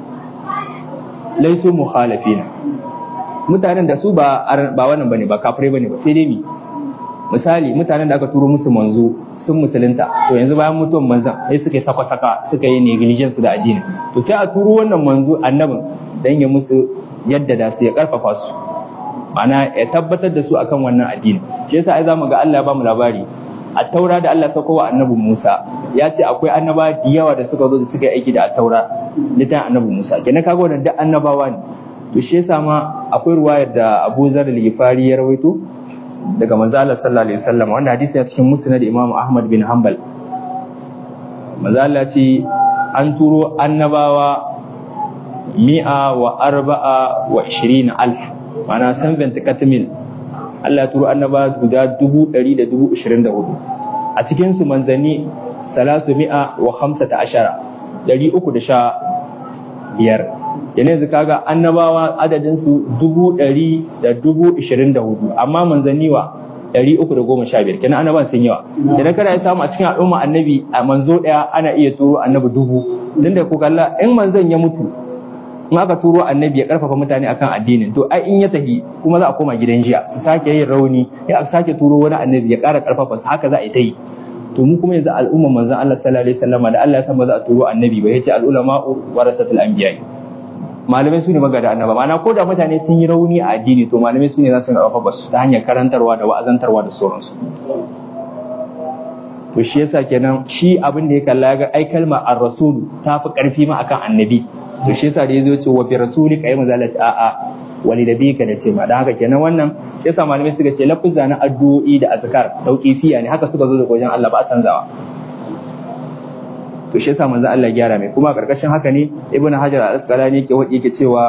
laisu mukhalifina mutanen da su ba ba wannan bane ba kafirai bane ba sai dai mi misali mutanen da aka turo musu manzo sun musulunta to yanzu bayan mutuwan manzon sai suka yi saka-saka suka yi negligence da addini to sai a turo wannan manzo annabin dan ya musu yadda da su ya karfafa su ma'ana ya tabbatar da su akan wannan addini shi yasa ai zamu ga Allah ya bamu labari a taura da Allah sauko wa annabi Musa ya ce akwai annaba da yawa da suka zo da suka yi aiki da taura littafin annabi Musa kenan kaga wannan duk annabawa ne to shi yasa ma akwai ruwayar da Abu Zar al-Ghifari ya rawaito daga manzo Allah sallallahu alaihi wasallam wanda hadisi ya cikin musnad Imam Ahmad bin Hanbal manzo Allah ce an turo annabawa mi'a wa arba'a wa ishirina alf mana san katamil Allah ya turo annaba guda dubu ɗari da dubu ishirin da hudu a cikinsu manzanni salasu mi'a wa hamsa ta ashara ɗari uku da sha biyar yanzu kaga annabawa adadinsu dubu ɗari da dubu ishirin da hudu amma manzanni wa ɗari uku da goma sha biyar kenan annaban sun yawa idan kada ya samu a cikin al'umma annabi a manzo ɗaya ana iya turo annabi dubu don da ku kalla in manzon ya mutu in aka turo annabi ya karfafa mutane akan addinin to ai in ya tafi kuma za a koma gidan jiya sake yin rauni ya sake turo wani annabi ya ƙara karfafa haka za a yi ta yi to mu kuma yanzu al'umma manzon Allah sallallahu alaihi wasallam da Allah ya san ba za a turo annabi ba yace al'ulama warasatul anbiya malamai su ne magada annaba ma'ana ko da mutane sun yi rauni a addini to malamai su ne za su karfafa su ta hanyar karantarwa da wa'azantarwa da sauransu to shi yasa kenan shi abin da ya kalla ga ai kalma ar-rasul ta fi karfi ma akan annabi to shi yasa da yazo ce wa bi rasulika ay mazalati a a wali da bika da ce ma dan haka kenan wannan shi yasa malamai suka ce lafuzza na addu'o'i da azkar tauqifiya ne haka suka zo da wajen Allah ba a canzawa to shi yasa manzo Allah ya gyara mai kuma karkashin haka ne ibnu hajar al-asqalani yake wadi yake cewa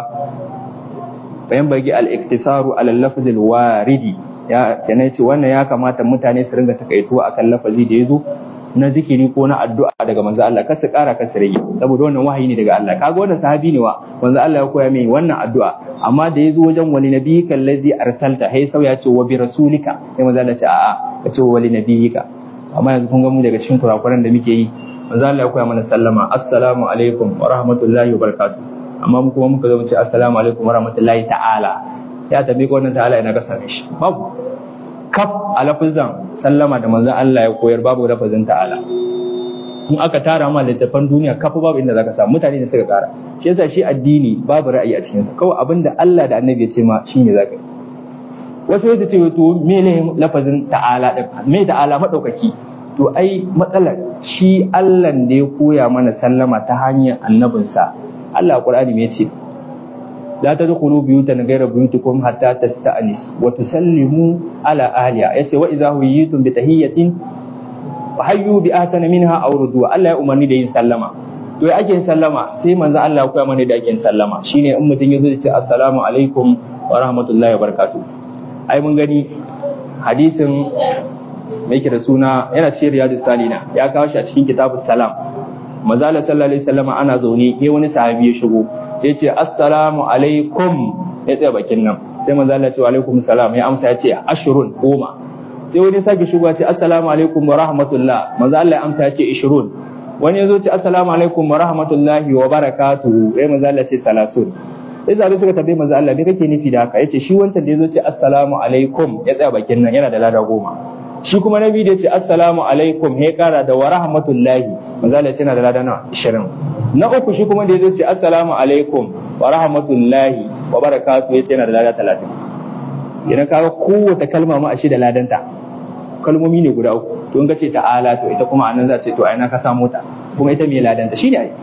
bayan bagi al-iktisaru ala al-lafz al-waridi ya kenan ce wannan ya kamata mutane su ringa takaituwa akan lafazi da yazo na zikiri ko na addu'a daga manzo Allah kar su kara kar su rage saboda wannan wahayi ne daga Allah kaga wannan sahabi ne wa manzo Allah ya koya mai wannan addu'a amma da yazo wajen wali nabiyika allazi arsalta hay sau ya ce wa bi rasulika sai manzo Allah ya ce a'a ka ce wali nabiyika amma yanzu kun ga mu daga cikin kurakuran da muke yi manzo Allah ya koya mana sallama assalamu alaikum wa rahmatullahi wa barakatuh amma mu kuma muka zo mu ce assalamu alaikum wa rahmatullahi ta'ala ya tabi ko wannan ta'ala ina ga same shi babu kaf a lafazan sallama da manzon Allah ya koyar babu lafazin ta'ala in aka tara ma littafan duniya kafa babu inda zaka samu mutane da suka kara shi yasa shi addini babu ra'ayi a cikin sa kawai abinda Allah da Annabi ya ce ma shine zaka yi wasu yadda ce to me ne lafazin ta'ala din me ta'ala madaukaki to ai matsalar shi Allah da ya koya mana sallama ta hanyar annabinsa Allah Qur'ani me ce لا تدخلوا بيوتا غير بيوتكم حتى تستأنس وتسلموا على أهلها يسي وإذا هيتم بتهية فحيوا بأحسن منها أو ردوا الله أمرني da yin sallama to ya ake sallama sai manzo Allah ya koya mana da ake sallama shine in mutum yazo ya ce assalamu alaikum wa rahmatullahi wa barakatuh ai mun gani hadisin mai da suna yana cikin riyadus salina ya kawo shi a cikin kitabus salam manzo Allah sallallahu alaihi wasallam ana zaune sai wani sahabi ya shigo ya ce assalamu alaikum ya tsaya bakin nan sai manzo Allah ya ce wa alaikum salam ya amsa ya ce ashrun goma sai wani sake shigo ya ce assalamu alaikum wa rahmatullah manzo Allah ya amsa ya ce ishrun wani ya zo ce assalamu alaikum wa rahmatullahi wa barakatuhu sai manzo Allah ya ce salatun sai zabe suka tambaye manzo Allah me kake nufi da haka yace shi wancan da ya zo ce assalamu alaikum ya tsaya bakin nan yana da lada goma shi kuma nabi da ya ce assalamu alaikum ya kara da wa rahmatullahi manzo Allah ya ce yana da lada na 20 na uku shi kuma da ya zo ce assalamu alaikum wa rahmatullahi wa barakatuhu yace yana da lada talatin idan kaga kowace kalma ma a shi da ladanta kalmomi ne guda uku to in ka ce ta'ala to ita kuma anan za ce to ai na ka samu ta kuma ita mai ladanta shi ne ai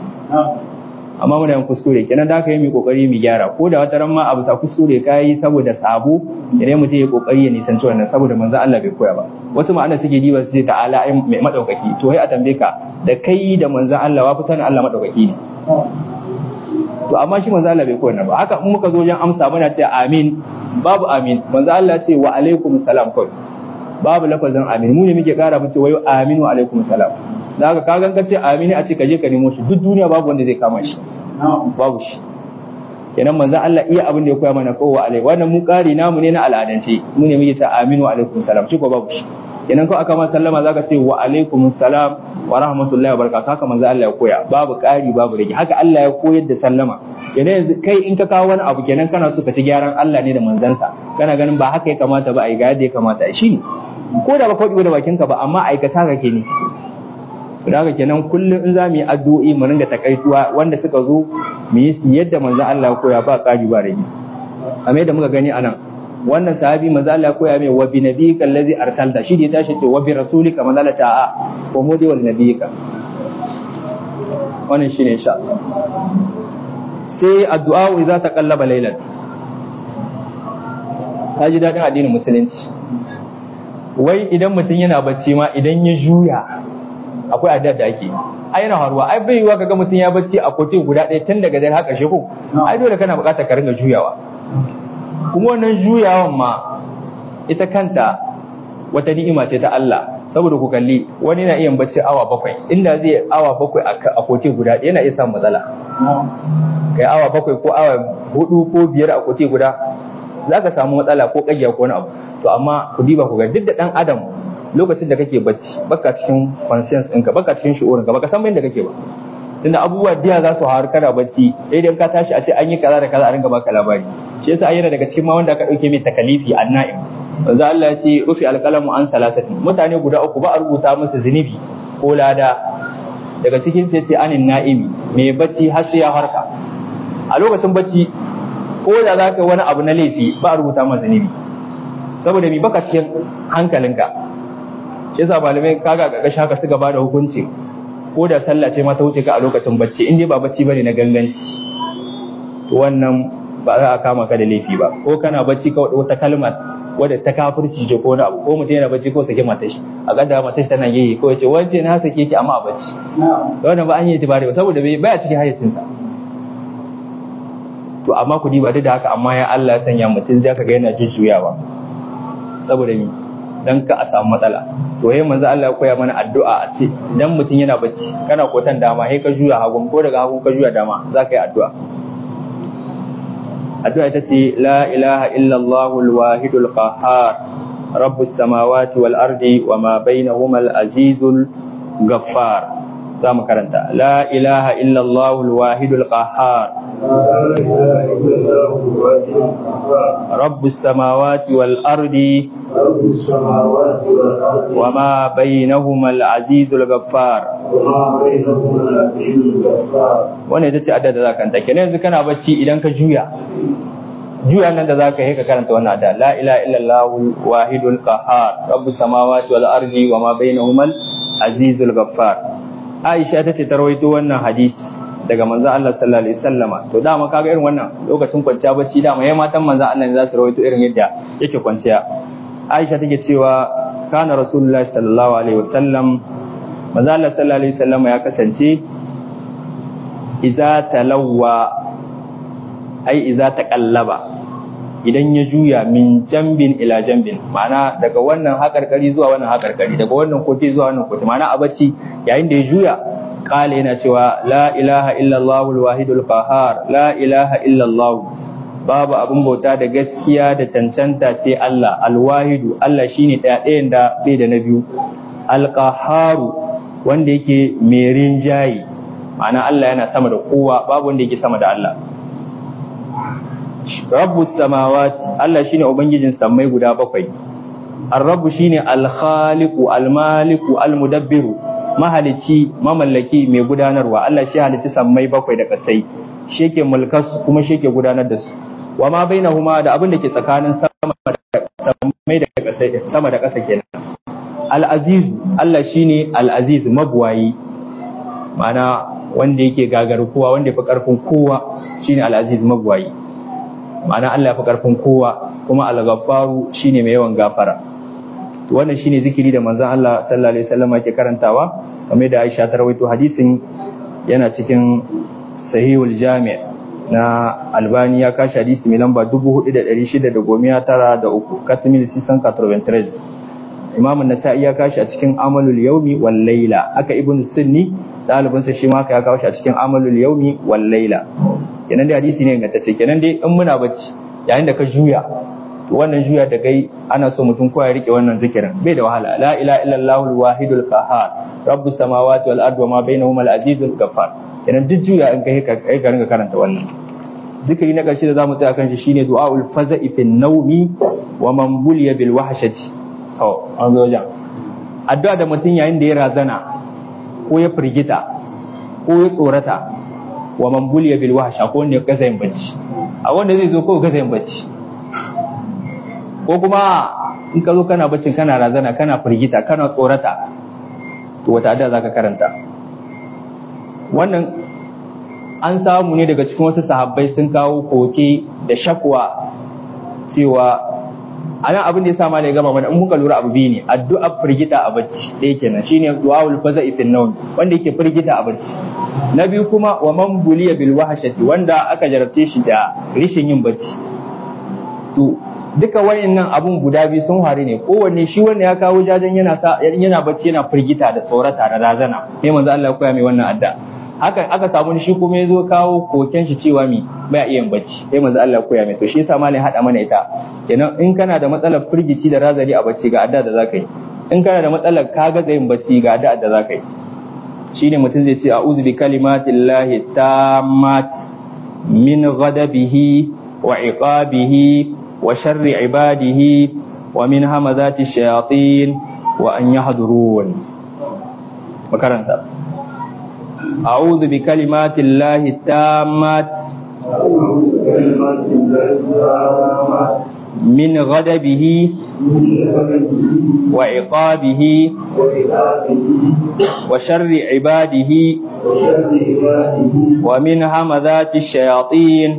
amma muna yin kuskure kenan da aka yi mai kokari mu gyara ko da wata ran ma abu ta kuskure kai saboda sabo idan mutum ya kokari ya nisanci wannan saboda manzo Allah bai koya ba wasu ma'ana suke diba su ce ta'ala ai mai madaukaki to sai a tambaye ka da kai da manzo Allah wa fitan Allah madaukaki ne to amma shi manzo Allah bai koya ba haka in muka zo wajen amsa muna ce amin babu amin manzo Allah ce wa alaikum salam kawai babu lafazin amin mu ne muke kara mu ce wayo amin wa alaikum salam da haka ka ganka ce amin a ce ka je ka nemo shi duk duniya babu wanda zai kama shi babu shi kenan manzo Allah iya abin da ya koya mana kowa alai wannan mu kari namu ne na al'adance mu ne muke ta amin wa alaikum salam shi ko babu shi kenan ko aka ma sallama zaka ce wa alaikum salam wa rahmatullahi wa barakatuh haka manzo Allah ya koya babu kari babu rage haka Allah ya koyar da sallama kenan yanzu kai in ka kawo wani abu kenan kana so ka ci gyaran Allah ne da manzansa kana ganin ba haka ya kamata ba ai ga yadda ya kamata shi ne ko da ba faɗi da bakinka ba amma aikata ka ke ne haka kenan kullum in za mu yi addu'o'i mu ringa takaituwa wanda suka zo mu yi yadda manzon Allah ya koya ba ƙari ba rage kamar yadda muka gani anan wannan sahabi manzo Allah koya mai wa bi nabiyika allazi arsalta shi da ya tashi ce wa bi rasulika manzo Allah ta'a ko mu dai wal nabiyika wannan shine insha Allah sai addu'a idza taqallaba laylan ta ji dadin addinin musulunci wai idan mutum yana bacci ma idan ya juya akwai addu'a da ake ai yana haruwa ai bai yiwa kaga mutum ya bacci a kote guda ɗaya tun daga dare har ƙarshe ko ai dole kana buƙatar ka ringa juyawa kuma wannan juyawan ma ita kanta wata ni'ima ce ta Allah saboda ku kalli wani na iya bacci awa bakwai inda zai awa bakwai a kote guda ɗaya yana iya samun matsala kai awa bakwai ko awa hudu ko biyar a kote guda za ka samu matsala ko ƙagiya ko wani abu to amma ku diba ku ga duk da ɗan adam lokacin da kake bacci baka cikin conscience ɗinka baka cikin shi'urin ka baka san inda kake ba tunda abubuwa diya za su haru kana bacci idan ka tashi a ce an yi kaza da kaza a ringa baka labari shi yasa ayyana daga cikin ma wanda aka dauke mai takalifi anna'im manzo Allah ya ce rufi alqalamu an salasatin mutane guda uku ba a rubuta musu zunubi ko lada daga cikin sai ce anin na'imi mai bacci har sai ya harka a lokacin bacci ko da za ka wani abu na laifi ba a rubuta masa zunubi saboda mi baka cikin hankalinka shi yasa malamai kaga ga gashi haka suka bada hukunci ko da sallah ce ma ta wuce ka a lokacin bacci in dai ba bacci bane na ganganci to wannan ba za a kama ka da laifi ba ko kana bacci ka wata kalma wadda ta kafirci ce ko na abu ko mutum yana bacci ko sake matar shi a gada matar shi tana yayi ko yace wance na sake ki amma a bacci wannan ba an yi tibari ba saboda bai baya cikin hayyacinsa to amma ku diba duk da haka amma ya Allah ya sanya mutum zai ka ga yana jujjuyawa saboda ni dan ka a samu matsala to yayin manzo Allah ya koya mana addu'a a ce idan mutum yana bacci kana kotan dama sai ka juya hagun ko daga hagun ka juya dama za ka yi addu'a addu'a ita ce la ilaha illa Allahul wahidul qahhar rabbus samawati wal ardi wa ma bainahuma al azizul ghaffar za mu karanta la ilaha illa Allahul wahidul qahhar رب السماوات والأرض رب السماوات والأرض وما بينهما العزيز الغفار وما بينهما العزيز الغفار wannan ita ce adda da za ka kanta kenan yanzu kana bacci idan ka juya juya nan da za ka yi ka karanta wannan adda la ilaha illallah wahidul qahhar rabbus samawati wal ardi wa ma bainahuma al azizul ghaffar Aisha ta ce ta rawaito wannan hadisi daga manzon Allah sallallahu alaihi wasallama to dama kaga irin wannan lokacin kwanciya bacci dama yayin matan manzon Allah ne za su rawaito irin yadda yake kwanciya Aisha take cewa kana rasulullahi sallallahu alaihi wasallam manzon Allah sallallahu alaihi wasallama ya kasance iza talawwa ai iza taqallaba idan ya juya min jambin ila jambin ma'ana daga wannan hakarkari zuwa wannan hakarkari daga wannan kote zuwa wannan kote ma'ana a bacci yayin da ya juya kala yana cewa la ilaha illallah alwahidul qahhar la ilaha illallah babu abin bauta da gaskiya da cancanta sai Allah alwahidu Allah shine daya ɗayan da bai da na biyu alqahharu wanda yake mai rinjayi ma'ana Allah yana sama da kowa babu wanda yake sama da Allah Rabbu samawati Allah shine ubangijin sammai guda bakwai Ar-Rabbu shine al-Khaliqu al-Maliku al-Mudabbiru mahalici mamallaki mai gudanarwa Allah shi halitta sammai bakwai da kasai shi yake mulkas kuma shi yake gudanar da su wa ma bainahuma da abin da ke tsakanin sama da sammai da kasai sama da kasa kenan Al-Aziz Allah shine Al-Aziz mabuwayi ma'ana wanda yake gagar kowa wanda ya fi karfin kowa shine al-aziz magwayi ma'ana Allah ya fi karfin kowa kuma al-ghaffaru shine mai yawan gafara to wannan shine zikiri da manzon Allah sallallahu alaihi wasallam yake karantawa kamar da Aisha ta rawaito hadisin yana cikin sahihul jami' na Albani ya kashi hadisi mai lamba 4693 katimil 693 Imam an-Nasa'i ya kashi a cikin amalul yawmi wal layla aka ibnu sunni ɗalibinsa shi ma ya kawo shi a cikin amalul yaumi wal laila kenan dai hadisi ne ingantacce kenan dai in muna bacci yayin da ka juya to wannan juya da kai ana so mutum ko ya rike wannan zikirin bai da wahala la ilaha illallah al wahidul qahhar rabbus samawati wal ardi wa ma bainahuma al azizul ghaffar kenan duk juya in kai ka kai ka ringa karanta wannan zikiri na ƙarshe da zamu tsaya kan shi shine du'aul faza'i fin nawmi wa man buliya bil wahshati to an zo wajen addu'a da mutum yayin da ya razana ko ya firgita ko ya tsorata wa man buliya bil wahsha ko wanda ya kasa yin bacci a wanda zai zo ko kasa yin bacci ko kuma in ka zo kana baccin kana razana kana firgita kana tsorata to wata addu'a zaka karanta wannan an samu ne daga cikin wasu sahabbai sun kawo koke da shakwa cewa anan abin da ya sa ma ya gama mana in muka lura abu biyu ne addu'a firgita a bacci ɗaya kenan shine du'aul faza'i fil nawm wanda yake firgita a bacci na biyu kuma wa man buliya bil wahshati wanda aka jarabce shi da rishin yin bacci to duka wayannan abun guda biyu sun faru ne kowanne shi wanda ya kawo jajen yana sa yana bacci yana firgita da tsorata da razana sai manzo Allah ya koya mai wannan addu'a haka aka samu shi kuma ya zo kawo koken shi cewa mi bai iya bacci sai manzo Allah ya koya mai to shi yasa malai hada mana ita kenan in kana da matsalar firgici da razari a bacci ga addu'a da zaka yi in kana da matsalar kaga yin bacci ga addu'a da zaka yi shine mutum zai ce a'udhu bi kalimatillahi tammat min ghadabihi wa iqabihi wa sharri ibadihi wa min hamazati shayatin wa an yahdurun makaranta a'udhu bi kalimatillahi tammat من غضبه وعقابه وشر عباده ومن همذات الشياطين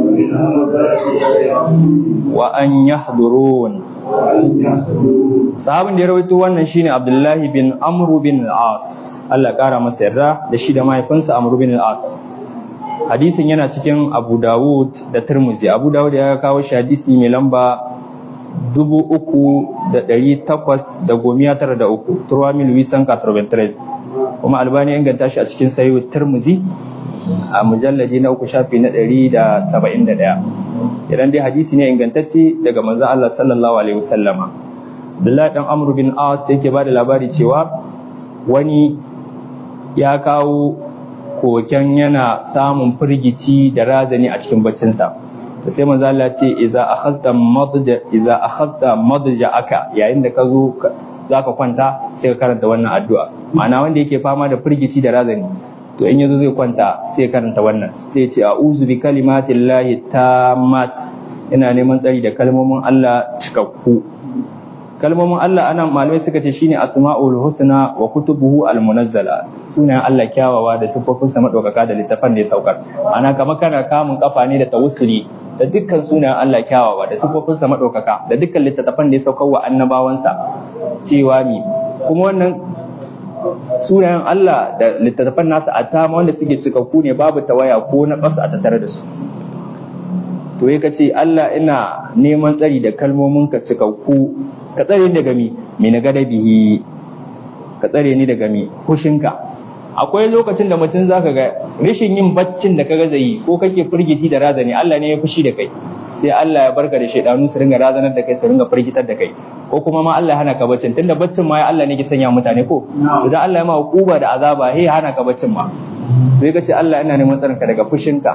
وأن يحضرون sahabin da ya rawaito wannan shine Abdullahi bin Amr bin al-As Allah kara masa yarda da shi da mahaifinsa Amr bin al-As hadisin yana cikin Abu Dawud da Tirmidhi Abu Dawud ya kawo shi hadisi mai lamba dubu uku da ɗari takwas da gomiya tara da uku turwa mil wisan katarbentres kuma albani ya inganta shi a cikin sayo Tirmidhi a mujalladi na uku shafi na ɗari da saba'in da ɗaya idan dai hadisi ne ingantacce daga manzon Allah sallallahu alaihi wasallama Abdullahi dan Amr bin As yake ba da labari cewa wani ya kawo koken yana samun firgici da razani a cikin baccinsa to sai manzo Allah ce idza akhadta madja idza akhadta madja aka yayin da ka zo zaka kwanta sai ka karanta wannan addu'a ma'ana wanda yake fama da firgici da razani to in yazo zai kwanta sai karanta wannan sai ya ce a'udhu bi kalimatillahi tammat ina neman tsari da kalmomin Allah cikakku kalmomin Allah anan malamai suka ce shine asma'ul husna wa kutubuhu almunazzala sunayen Allah kyawawa da tufofinsa madaukaka da littafan da ya saukar ana kama kana kamun kafa ne da tawassuli da dukkan sunayen Allah kyawawa da tufofinsa madaukaka da dukkan littattafan da ya saukar wa annabawansa cewa ni kuma wannan sunayen Allah da littattafan nasa a tama wanda suke cikakku ne babu tawaya ko na ƙasa a tattare da su to ya ce Allah ina neman tsari da kalmomin ka cikakku ka tsare ni daga mi mi na gada bihi ka tsare ni daga mi hushinka akwai lokacin da mutum zaka ga rashin yin baccin da kaga zai ko kake firgiti da razani Allah ne ya fushi da kai sai Allah ya barka da shaidanu su ringa razanar da kai su ringa firgitar da kai ko kuma ma Allah ya hana ka baccin tunda baccin ma ya Allah ne ke sanya mutane ko idan Allah ya ma hukuba da azaba he hana ka baccin ma sai ka ce Allah ina neman tsarin ka daga fushinka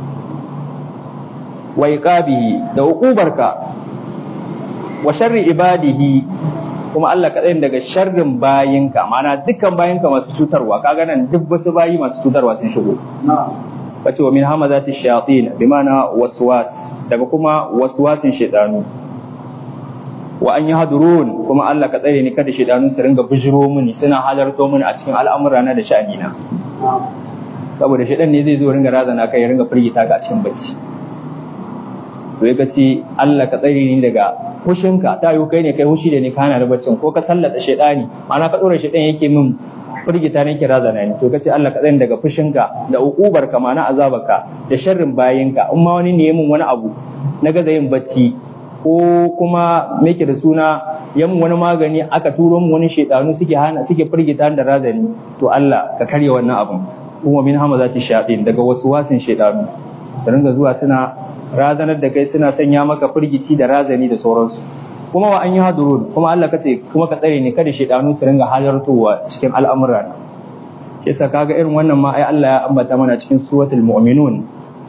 wa iqabihi da hukubarka wa sharri ibadihi kuma Allah kaɗai daga sharrin bayinka ma'ana dukkan bayinka masu cutarwa kaga nan duk wasu bayi masu cutarwa sun shigo kace wa min hamazati shayatin bi ma'ana waswas daga kuma waswasin shaytanu wa an yahdurun kuma Allah ka tsare ni kada shaytanu su ringa bijiro mini suna halarto mini a cikin al'amura na da sha'anina saboda shaytan ne zai zo ringa razana kai ya ringa firgita ka a cikin bacci to ya ce Allah ka tsare ni daga fushinka ta yi kai ne kai hushi da ni kana da baccin ko ka sallata shaidani ma'ana ka dora shaidan yake min firgita ne kira zana ni to kace Allah ka tsare daga fushinka da ukubar ka ma'ana azabarka da sharrin bayinka in ma wani ne min wani abu na gaza yin bacci ko kuma me da suna yan wani magani aka turo mu wani shaidanu suke hana suke firgita da razani to Allah ka karya wannan abun kuma min hamazati shayatin daga wasu wasin shaidanu da ringa zuwa suna razanar da kai suna sanya maka firgici da razani da sauransu kuma wa an yi hadurun kuma Allah kace kuma ka tsare ne kada shedanu su ringa halartowa cikin al'amura yasa kaga irin wannan ma ai Allah ya ambata mana cikin suratul mu'minun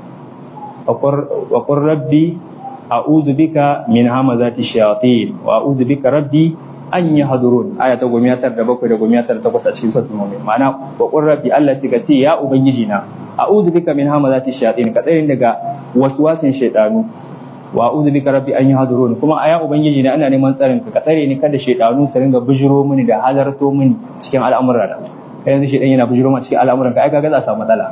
wa qur rabbi a'udhu bika min hamazati shayatin wa a'udhu bika rabbi an yi hadurun aya ta gomiya tar da bakwai da gomiya tar da takwas a cikin suratul mu'min ma'ana wa qur rabbi Allah ce ya ubangiji na a'udhu bika min hamazati shayatin ka tsare daga waswasin shaytanu wa a'udhu bika rabbi an yahdurun kuma aya ubangiji na ana neman tsarin ka ka tsare ni kada shaytanu su ringa bijiro mini da halarto mini cikin al'amuran da kai yanzu shaytan yana bijiro ma cikin al'amuran ka ai kaga za a samu matsala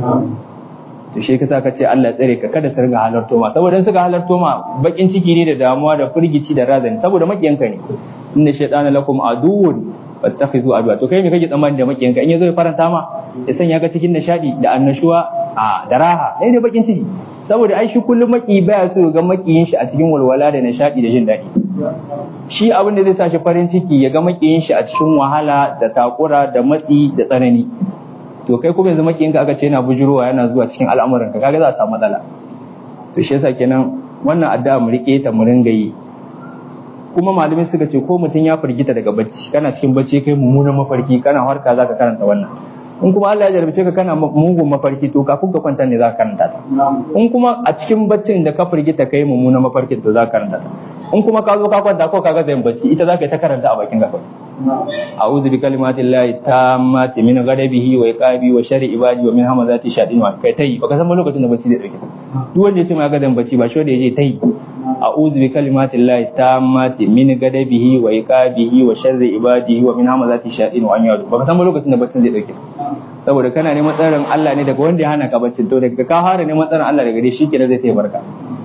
to shi ka ka ce Allah ya tsare ka kada su ringa halarto ma saboda in suka halarto ma bakin ciki ne da damuwa da firgici da razani saboda makiyanka ne inna shaytana lakum aduwwun fattakhizu adwa to kai me kake tsammani da makiyanka in yazo ya faranta ma ya sanya ka cikin nishadi da annashuwa a da raha dai ne bakin ciki saboda ai shi kullum maki baya so ga makiyin shi a cikin walwala da nishadi da jin daɗi shi abin da zai sa shi farin ciki ya ga makiyin shi a cikin wahala da takura da matsi da tsanani to kai kuma yanzu makiyin ka aka ce yana bujurowa yana zuwa cikin al'amuran ka kaga za a samu matsala to shi yasa kenan wannan addu'a mu rike ta mu ringa yi kuma malamai suka ce ko mutum ya firgita daga bacci kana cikin bacci kai mummunan mafarki kana harka zaka karanta wannan in kuma Allah ya jarabce ka kana mugun mafarki to kafin ka kwanta ne zaka karanta ta in kuma a cikin baccin da ka firgita kai mummunan mafarkin to zaka karanta ta in kuma ka zo ka kwanta ko kaga zai bacci ita zaka yi ta karanta a bakin gaba a'udhu bi kalimatillahi tammati min ghadabihi wa iqabi wa sharri ibadi wa min hamazati shayatin wa kai tai baka san lokacin da bacci zai dauke duk wanda ya ce ma ga zan bacci ba shi wanda ya je tai a'udhu bi kalimatillahi tammati min ghadabihi wa iqabihi wa sharri ibadihi wa min hamazati shayatin wa an yadu baka san lokacin da bacci zai dauke saboda kana neman tsarin Allah ne daga wanda ya hana ka bacci to daga ka fara neman tsarin Allah daga dai shi kenan zai taimaka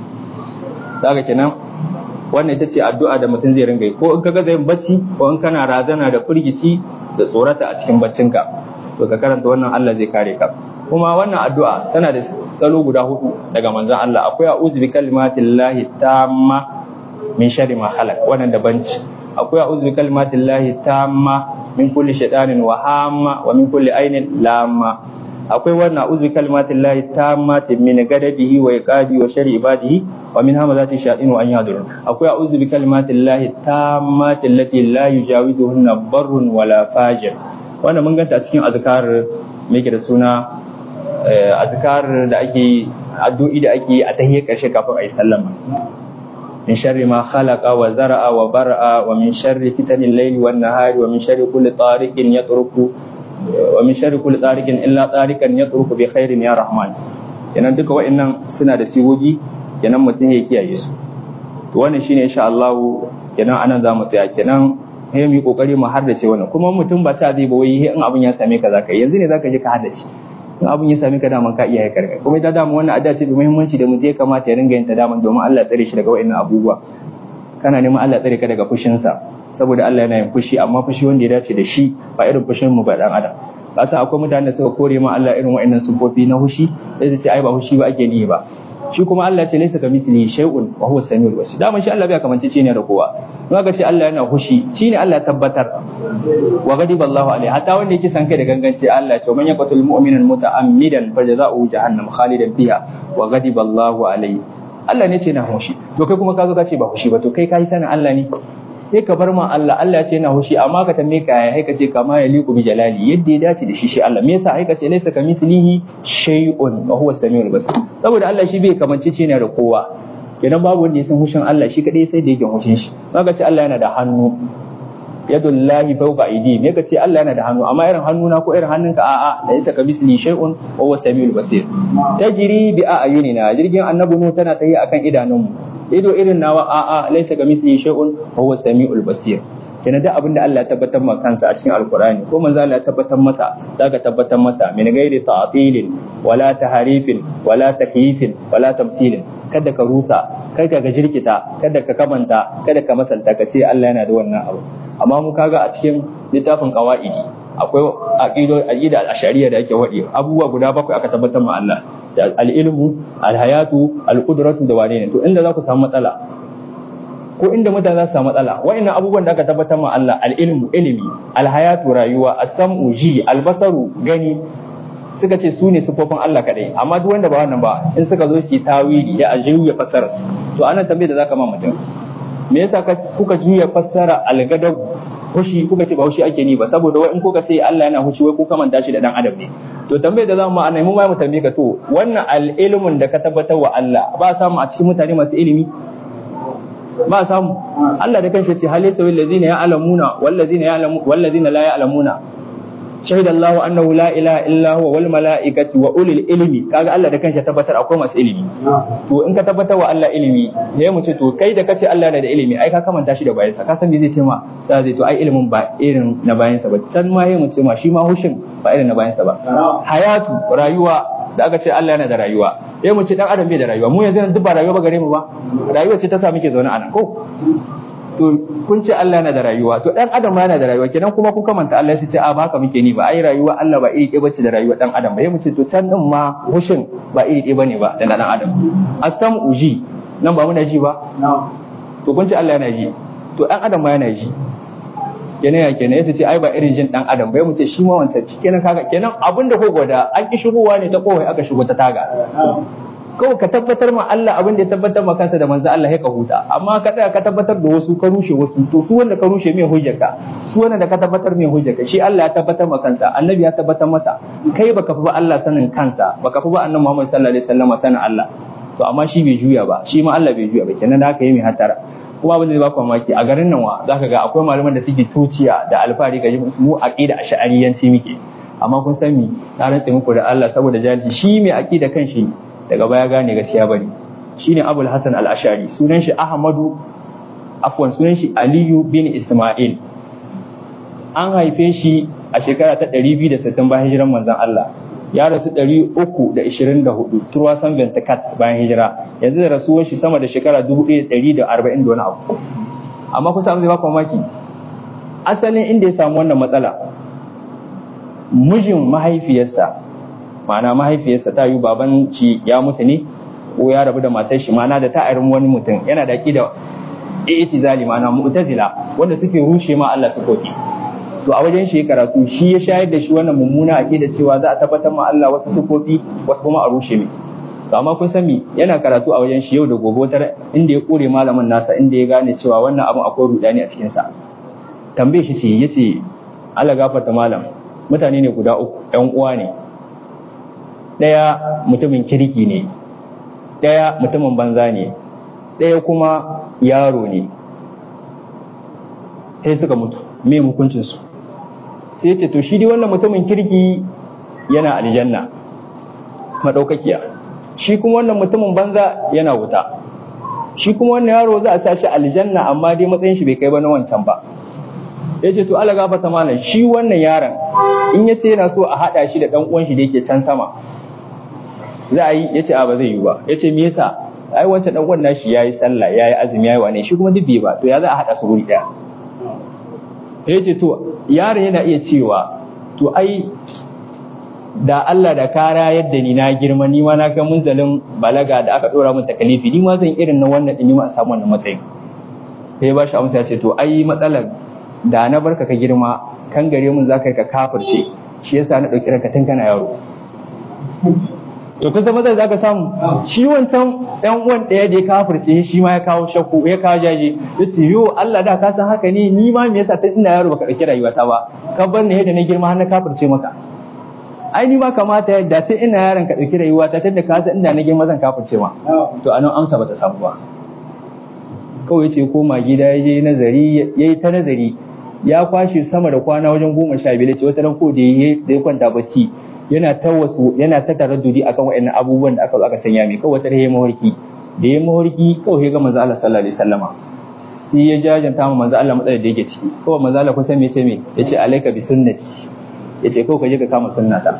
daga kenan wannan ita ce addu'a da mutum zai ringa yi ko in kaga zai bacci ko in kana razana da firgici da tsorata a cikin baccinka to ka karanta wannan Allah zai kare ka kuma wannan addu'a tana da salo guda hudu daga manzon Allah akwai a'udhu bi kalimatillahi tamma min sharri ma khalaq wannan daban ce akwai a'udhu bi kalimatillahi tamma min kulli shaytanin wa hamma wa min kulli ainin lamma akwai wannan a'udhu bi kalimatillahi tammati min gadabihi wa iqabi wa sharri ibadihi wa min hamazati shayatin wa an yahdurun akwai a'udhu bi kalimatillahi tammati allati la yujawizuhunna barrun wala fajir wannan mun ganta a cikin azkar me yake da suna azkar da ake addu'i da ake a tahiyar karshe kafin a yi sallama من شر ما خلق وزرع وبرع ومن شر فتن الليل والنهار ومن شر كل طارق يطرق ومن شر كل طارق إلا طارقا يطرق بخير يا رحمن kenan duka wa'annan suna da sigogi kenan mutum ya kiyaye su to wannan shine insha Allah kenan anan za mu tsaya kenan sai mu yi kokari mu haddace wannan kuma mutum ba ta zai ba wai in abin ya same ka zaka yanzu ne zaka je ka haddace in abin ya same ka daman ka iya haikar kuma ita dama wannan adda ce da muhimmanci da mu je kamata ya ringa yin ta daman domin Allah tsare shi daga wa'annan abubuwa kana neman Allah tsare ka daga fushinsa saboda Allah yana yin fushi amma fushi wanda ya dace da shi ba irin fushin mu ba dan adam kasa akwai mutanen da suka kore ma Allah irin wa'annan sufofi na fushi sai su ce ai ba fushi ba ake ni ba shi kuma Allah ce laysa kamithlihi shay'un wa huwa samiul basir dama shi Allah bai kamance ce ne da kowa in aka ce Allah yana fushi shine Allah ya tabbatar wa ghadiba Allah alaihi hatta wanda yake san kai da ganganci Allah ya ce man yaqtul mu'minan muta'ammidan fajaza'uhu jahannam khalidan fiha wa ghadiba Allah alaihi Allah ne ce na fushi to kai kuma ka zo ka ce ba fushi ba to kai kai sanin Allah ne sai ka bar ma Allah Allah ce na hushi amma ka tambaye ka ya ka ce kama ya liku bi jalali yadda ya dace da shi shi Allah me yasa ka ce laysa kamithlihi shay'un wa huwa samiul basir saboda Allah shi bai kamance ce ne da kowa kenan babu wanda ya san hushin Allah shi kadai sai da yake hushin shi ka ce Allah yana da hannu yadullahi fawqa aidi me ka ce Allah yana da hannu amma irin hannuna ko irin hannunka a'a laysa kamithlihi shay'un wa huwa samiul basir tajri bi a'yunina jirgin annabi nu tana tayi akan idanunmu ido irin nawa a'a laisa ga misli shay'un wa huwa samiul basir kenan da abin da Allah ya tabbatar maka kansa a cikin alkurani ko manzo Allah ya tabbatar masa zaka tabbatar masa min ghairi ta'tilin wala taharifin wala takyifin wala tamthilin kada ka rusa kada ka jirkita kada ka kamanta kada ka masalta ka ce Allah yana da wannan abu amma mu kaga a cikin littafin qawaidi akwai aqido aqida al-ashariya da yake wadi abubuwa guda bakwai aka tabbatar ma Allah al-ilmu al-hayatu al-qudratu da wane ne to inda za ku samu matsala ko inda mutane za su samu matsala wa'annan abubuwan da aka tabbatar ma Allah al-ilmu ilimi al-hayatu rayuwa as-sam'u ji al-basaru gani suka ce su ne sufofin Allah kadai amma duk wanda ba wannan ba in suka zo su tawili ya ajiyu ya fassara to anan tambaye da zaka ma mutum me yasa kuka juya fassara al-gadab hushi kuka ce ba hushi ake ni ba saboda wai in kuka ce Allah yana hushi wai kuka manta shi da dan adam ne to tambayar da zamu ma'ana mu ma mu tambaye ka to wannan al-ilmun da ka tabbatar wa Allah ba samu a cikin mutane masu ilimi ba samu Allah da kanshi ce hal yasawi allazina ya'lamuna wal ladzina ya'lamu wal ladzina la ya'lamuna shahida Allah annahu la ilaha illa huwa wal malaikatu wa ulil ilmi kaga Allah da kanshi tabbatar akwai masu ilimi to in ka tabbatar wa Allah ilimi sai mu ce to kai da kace Allah yana da ilimi ai ka kamanta shi da bayansa ka san me zai ce ma sai zai to ai ilimin ba irin na bayansa ba san ma yayin mu ce ma shi ma hushin ba irin na bayansa ba hayatu rayuwa da aka ce Allah yana da rayuwa sai mu ce dan adam bai da rayuwa mu yanzu duk ba rayuwa ba gare mu ba rayuwa ce ta sa muke zaune a nan ko to kun ce Allah yana da rayuwa to dan adam ma yana da rayuwa kenan kuma kun kamanta Allah sai ce a ba haka muke ni ba ai rayuwa Allah ba iri ɗaya bace da rayuwa dan adam ba sai mu ce to can din ma hushin ba iri ɗaya bane ba da dan adam asam uji nan ba muna ji ba to kun ce Allah yana ji to dan adam ma yana ji kenan ya kenan yace ce ai ba irin jin dan adam bai mu ce shi ma wancan kenan kaga kenan abin da ko gwada an ki shigowa ne ta kowai aka shigo ta taga kawai ka tabbatar ma Allah abin da ya tabbatar ma kansa da manzo Allah ya ka huta amma ka tsaya ka tabbatar da wasu ka rushe wasu to su wanda ka rushe mai hujjarka su wanda da ka tabbatar mai hujjarka shi Allah ya tabbatar ma kansa annabi ya tabbatar masa kai baka fi ba Allah sanin kansa baka fi ba annabi Muhammad sallallahu alaihi wasallam sanin Allah to amma shi bai juya ba shi ma Allah bai juya ba kenan da haka yi mai hatara kuma abin da zai baku mamaki a garin nan wa zaka ga akwai malaman da suke tuciya da alfahari ga mu aqida ash'ariyanci muke amma kun san mi na rantsa muku da Allah saboda jahilci shi mai aqida kan shi daga baya gane gaskiya bane shine Abul Hasan al-Ash'ari sunan shi Ahmadu afwan sunan shi Aliyu bin Isma'il an haife shi a shekara ta 260 bayan hijiran manzon Allah ya rasu 324 turwa san Bentakat bayan hijira yanzu da rasuwar shi sama da shekara 1140 da wani abu amma kun samu zai ba mamaki asalin inda ya samu wannan matsala mijin mahaifiyarsa ma'ana mahaifiyarsa ta yi baban ci ya mutu ne ko ya rabu da matar shi ma'ana da ta irin wani mutum yana da da i'tizali ma'ana mu'tazila wanda suke rushe ma Allah sukoki to a wajen shi karatu shi ya shayar da shi wannan mummuna aqida cewa za a tabbatar ma Allah wasu sukofi wasu kuma a rushe mai to amma kun san me yana karatu a wajen shi yau da gobe wata inda ya kore malamin nasa inda ya gane cewa wannan abin akwai rudani a cikin sa tambaye shi ce yace Allah gafarta malam mutane ne guda uku ƴan uwa ne ɗaya mutumin kirki ne ɗaya mutumin banza ne ɗaya kuma yaro ne sai suka mutu me hukuncinsu sai ce to shi dai wannan mutumin kirki yana aljanna madaukakiya shi kuma wannan mutumin banza yana wuta shi kuma wannan yaro za a sa shi aljanna amma dai matsayin shi bai kai ba na wancan ba ya ce to ala gafata malam shi wannan yaron in ya ce yana so a haɗa shi da ɗan uwan shi da yake can sama za a yi ya ce a ba zai yi ba ya ce me yasa ai wancan ɗan uwan nashi yayi sallah yayi azumi yayi wane shi kuma duk bai ba to ya za a haɗa su guri ɗaya ya ce to yaron yana iya cewa to ai da Allah da kara yadda ni na girma ni ma na ga munzalin balaga da aka dora min takalifi ni ma zan irin na wannan din ni ma a samu wannan matsayin sai ba shi amsa ya ce to ai matsalar da na barka ka girma kan gare mun zaka ka kafirce shi yasa na dauki ranka tun kana yaro to kun san matsalar zaka samu shi wancan dan uwan daya da ya kafirce shi ma ya kawo shakku ya kawo jaje yace yo Allah da ka san haka ne ni ma me yasa tun ina yaro baka dauki rayuwata ba ka bar ni yadda na girma har na kafirce maka ai ni ma kamata yadda sai ina yaron ka dauki rayuwa ta tunda ka san inda na girma zan kafirce ma to anan amsa bata samu ba kawai yace koma gida ya je nazari yayi ta nazari ya kwashe sama da kwana wajen goma sha biyar ce wata ran ko da ya kwanta bacci yana ta wasu yana ta taraddudi akan waɗannan abubuwan da aka zo aka sanya mai kawai wata ya mahorki da ya mahorki kawai ga manzo Allah sallallahu alaihi wasallama sai ya jajanta ma manzo Allah matsalar da yake ciki kawai manzo Allah kusan me ce me yace alaika bi sunnati yace kawai ka je ka kama sunnata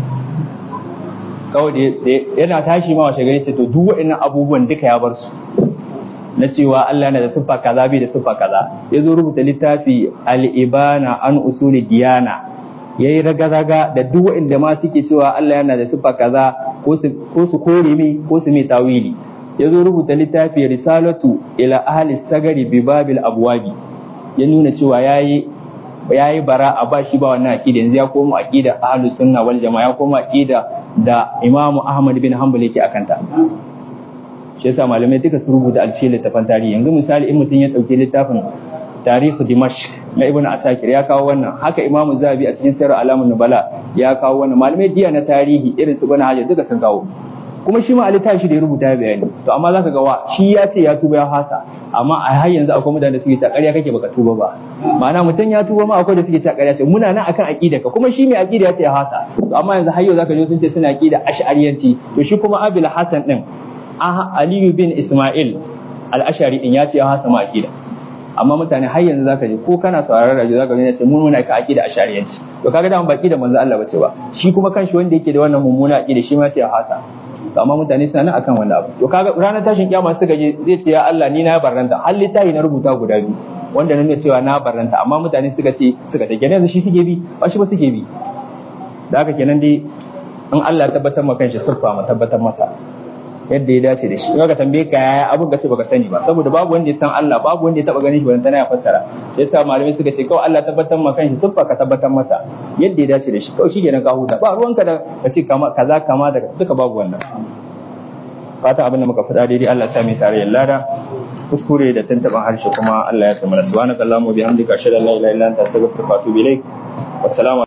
kawai da yana tashi ma washe gari ce to duk waɗannan abubuwan duka ya bar su na cewa Allah yana da siffa kaza bai da siffa kaza ya zo rubuta littafi al-ibana an usuli diyana yayi raga-raga da duk waɗanda ma suke cewa Allah yana da siffa kaza ko su kore mai ko su mai tawili ya zo rubuta littafi risalatu ila ahli sagari bi babil abwabi ya nuna cewa yayi yayi bara a ba shi ba wannan aqida yanzu ya koma aqida ahlus sunna wal jamaa ya koma aqida da imamu ahmad bin hanbal yake akanta shi yasa malamai duka su rubuta alce littafan tarihi yanzu misali in mutum ya dauki littafin tarihu dimash na ibnu asakir ya kawo wannan haka imamu zabi a cikin sirr alamun nubala ya kawo wannan malamai diya na tarihi irin su bana hajar duka sun kawo kuma shi ma a littafi da ya rubuta ya bayani to amma zaka ga wa shi ya ce ya tuba ya hasa amma a har yanzu akwai mutane da suke ta ƙarya kake baka tuba ba ma'ana mutum ya tuba ma akwai da suke ta ƙarya ce muna nan akan aqida ka kuma shi mai aqida ya ce hasa to amma yanzu har yau zaka ji sun ce suna aqida ash'ariyanci to shi kuma Abil Hasan din Aliyu bin Ismail al-Ash'ari din ya ce ya hasa ma aqida amma mutane har yanzu zaka ji ko kana sauraron rajo zaka ji ce mun muna ka aqida ash'ariyanci to kaga da baki da manzo Allah bace ba shi kuma kanshi wanda yake da wannan mummuna aqida shi ma ce ya hasa to amma mutane suna nan akan wannan abu to kaga ranar tashin kiyama suka je zai ce ya Allah ni na barranta har littafi na rubuta guda biyu wanda nuna cewa na barranta amma mutane suka ce suka ce kenan shi suke bi ba shi ba suke bi da haka kenan dai in Allah ya tabbatar maka kanshi sirfa ma tabbatar masa yadda ya dace da shi in ka tambaye ka yaya abin ka ce baka sani ba saboda babu wanda ya san Allah babu wanda ya taba ganin shi ban tana ya fassara sai yasa malamai suka ce kawai Allah tabbatar maka kanshi sirfa ka tabbatar masa yadda ya dace da shi kawai shi kenan ka huta ba ruwanka da ka ce kama kaza kama da duka babu wannan fata abin da muka faɗa daidai Allah ya sa mai tarayyar lada kuskure da tantaban harshe kuma Allah ya tsamana subhanakallahumma wa bihamdika ashhadu an la ilaha illa anta astaghfiruka wa atubu ilaik wassalamu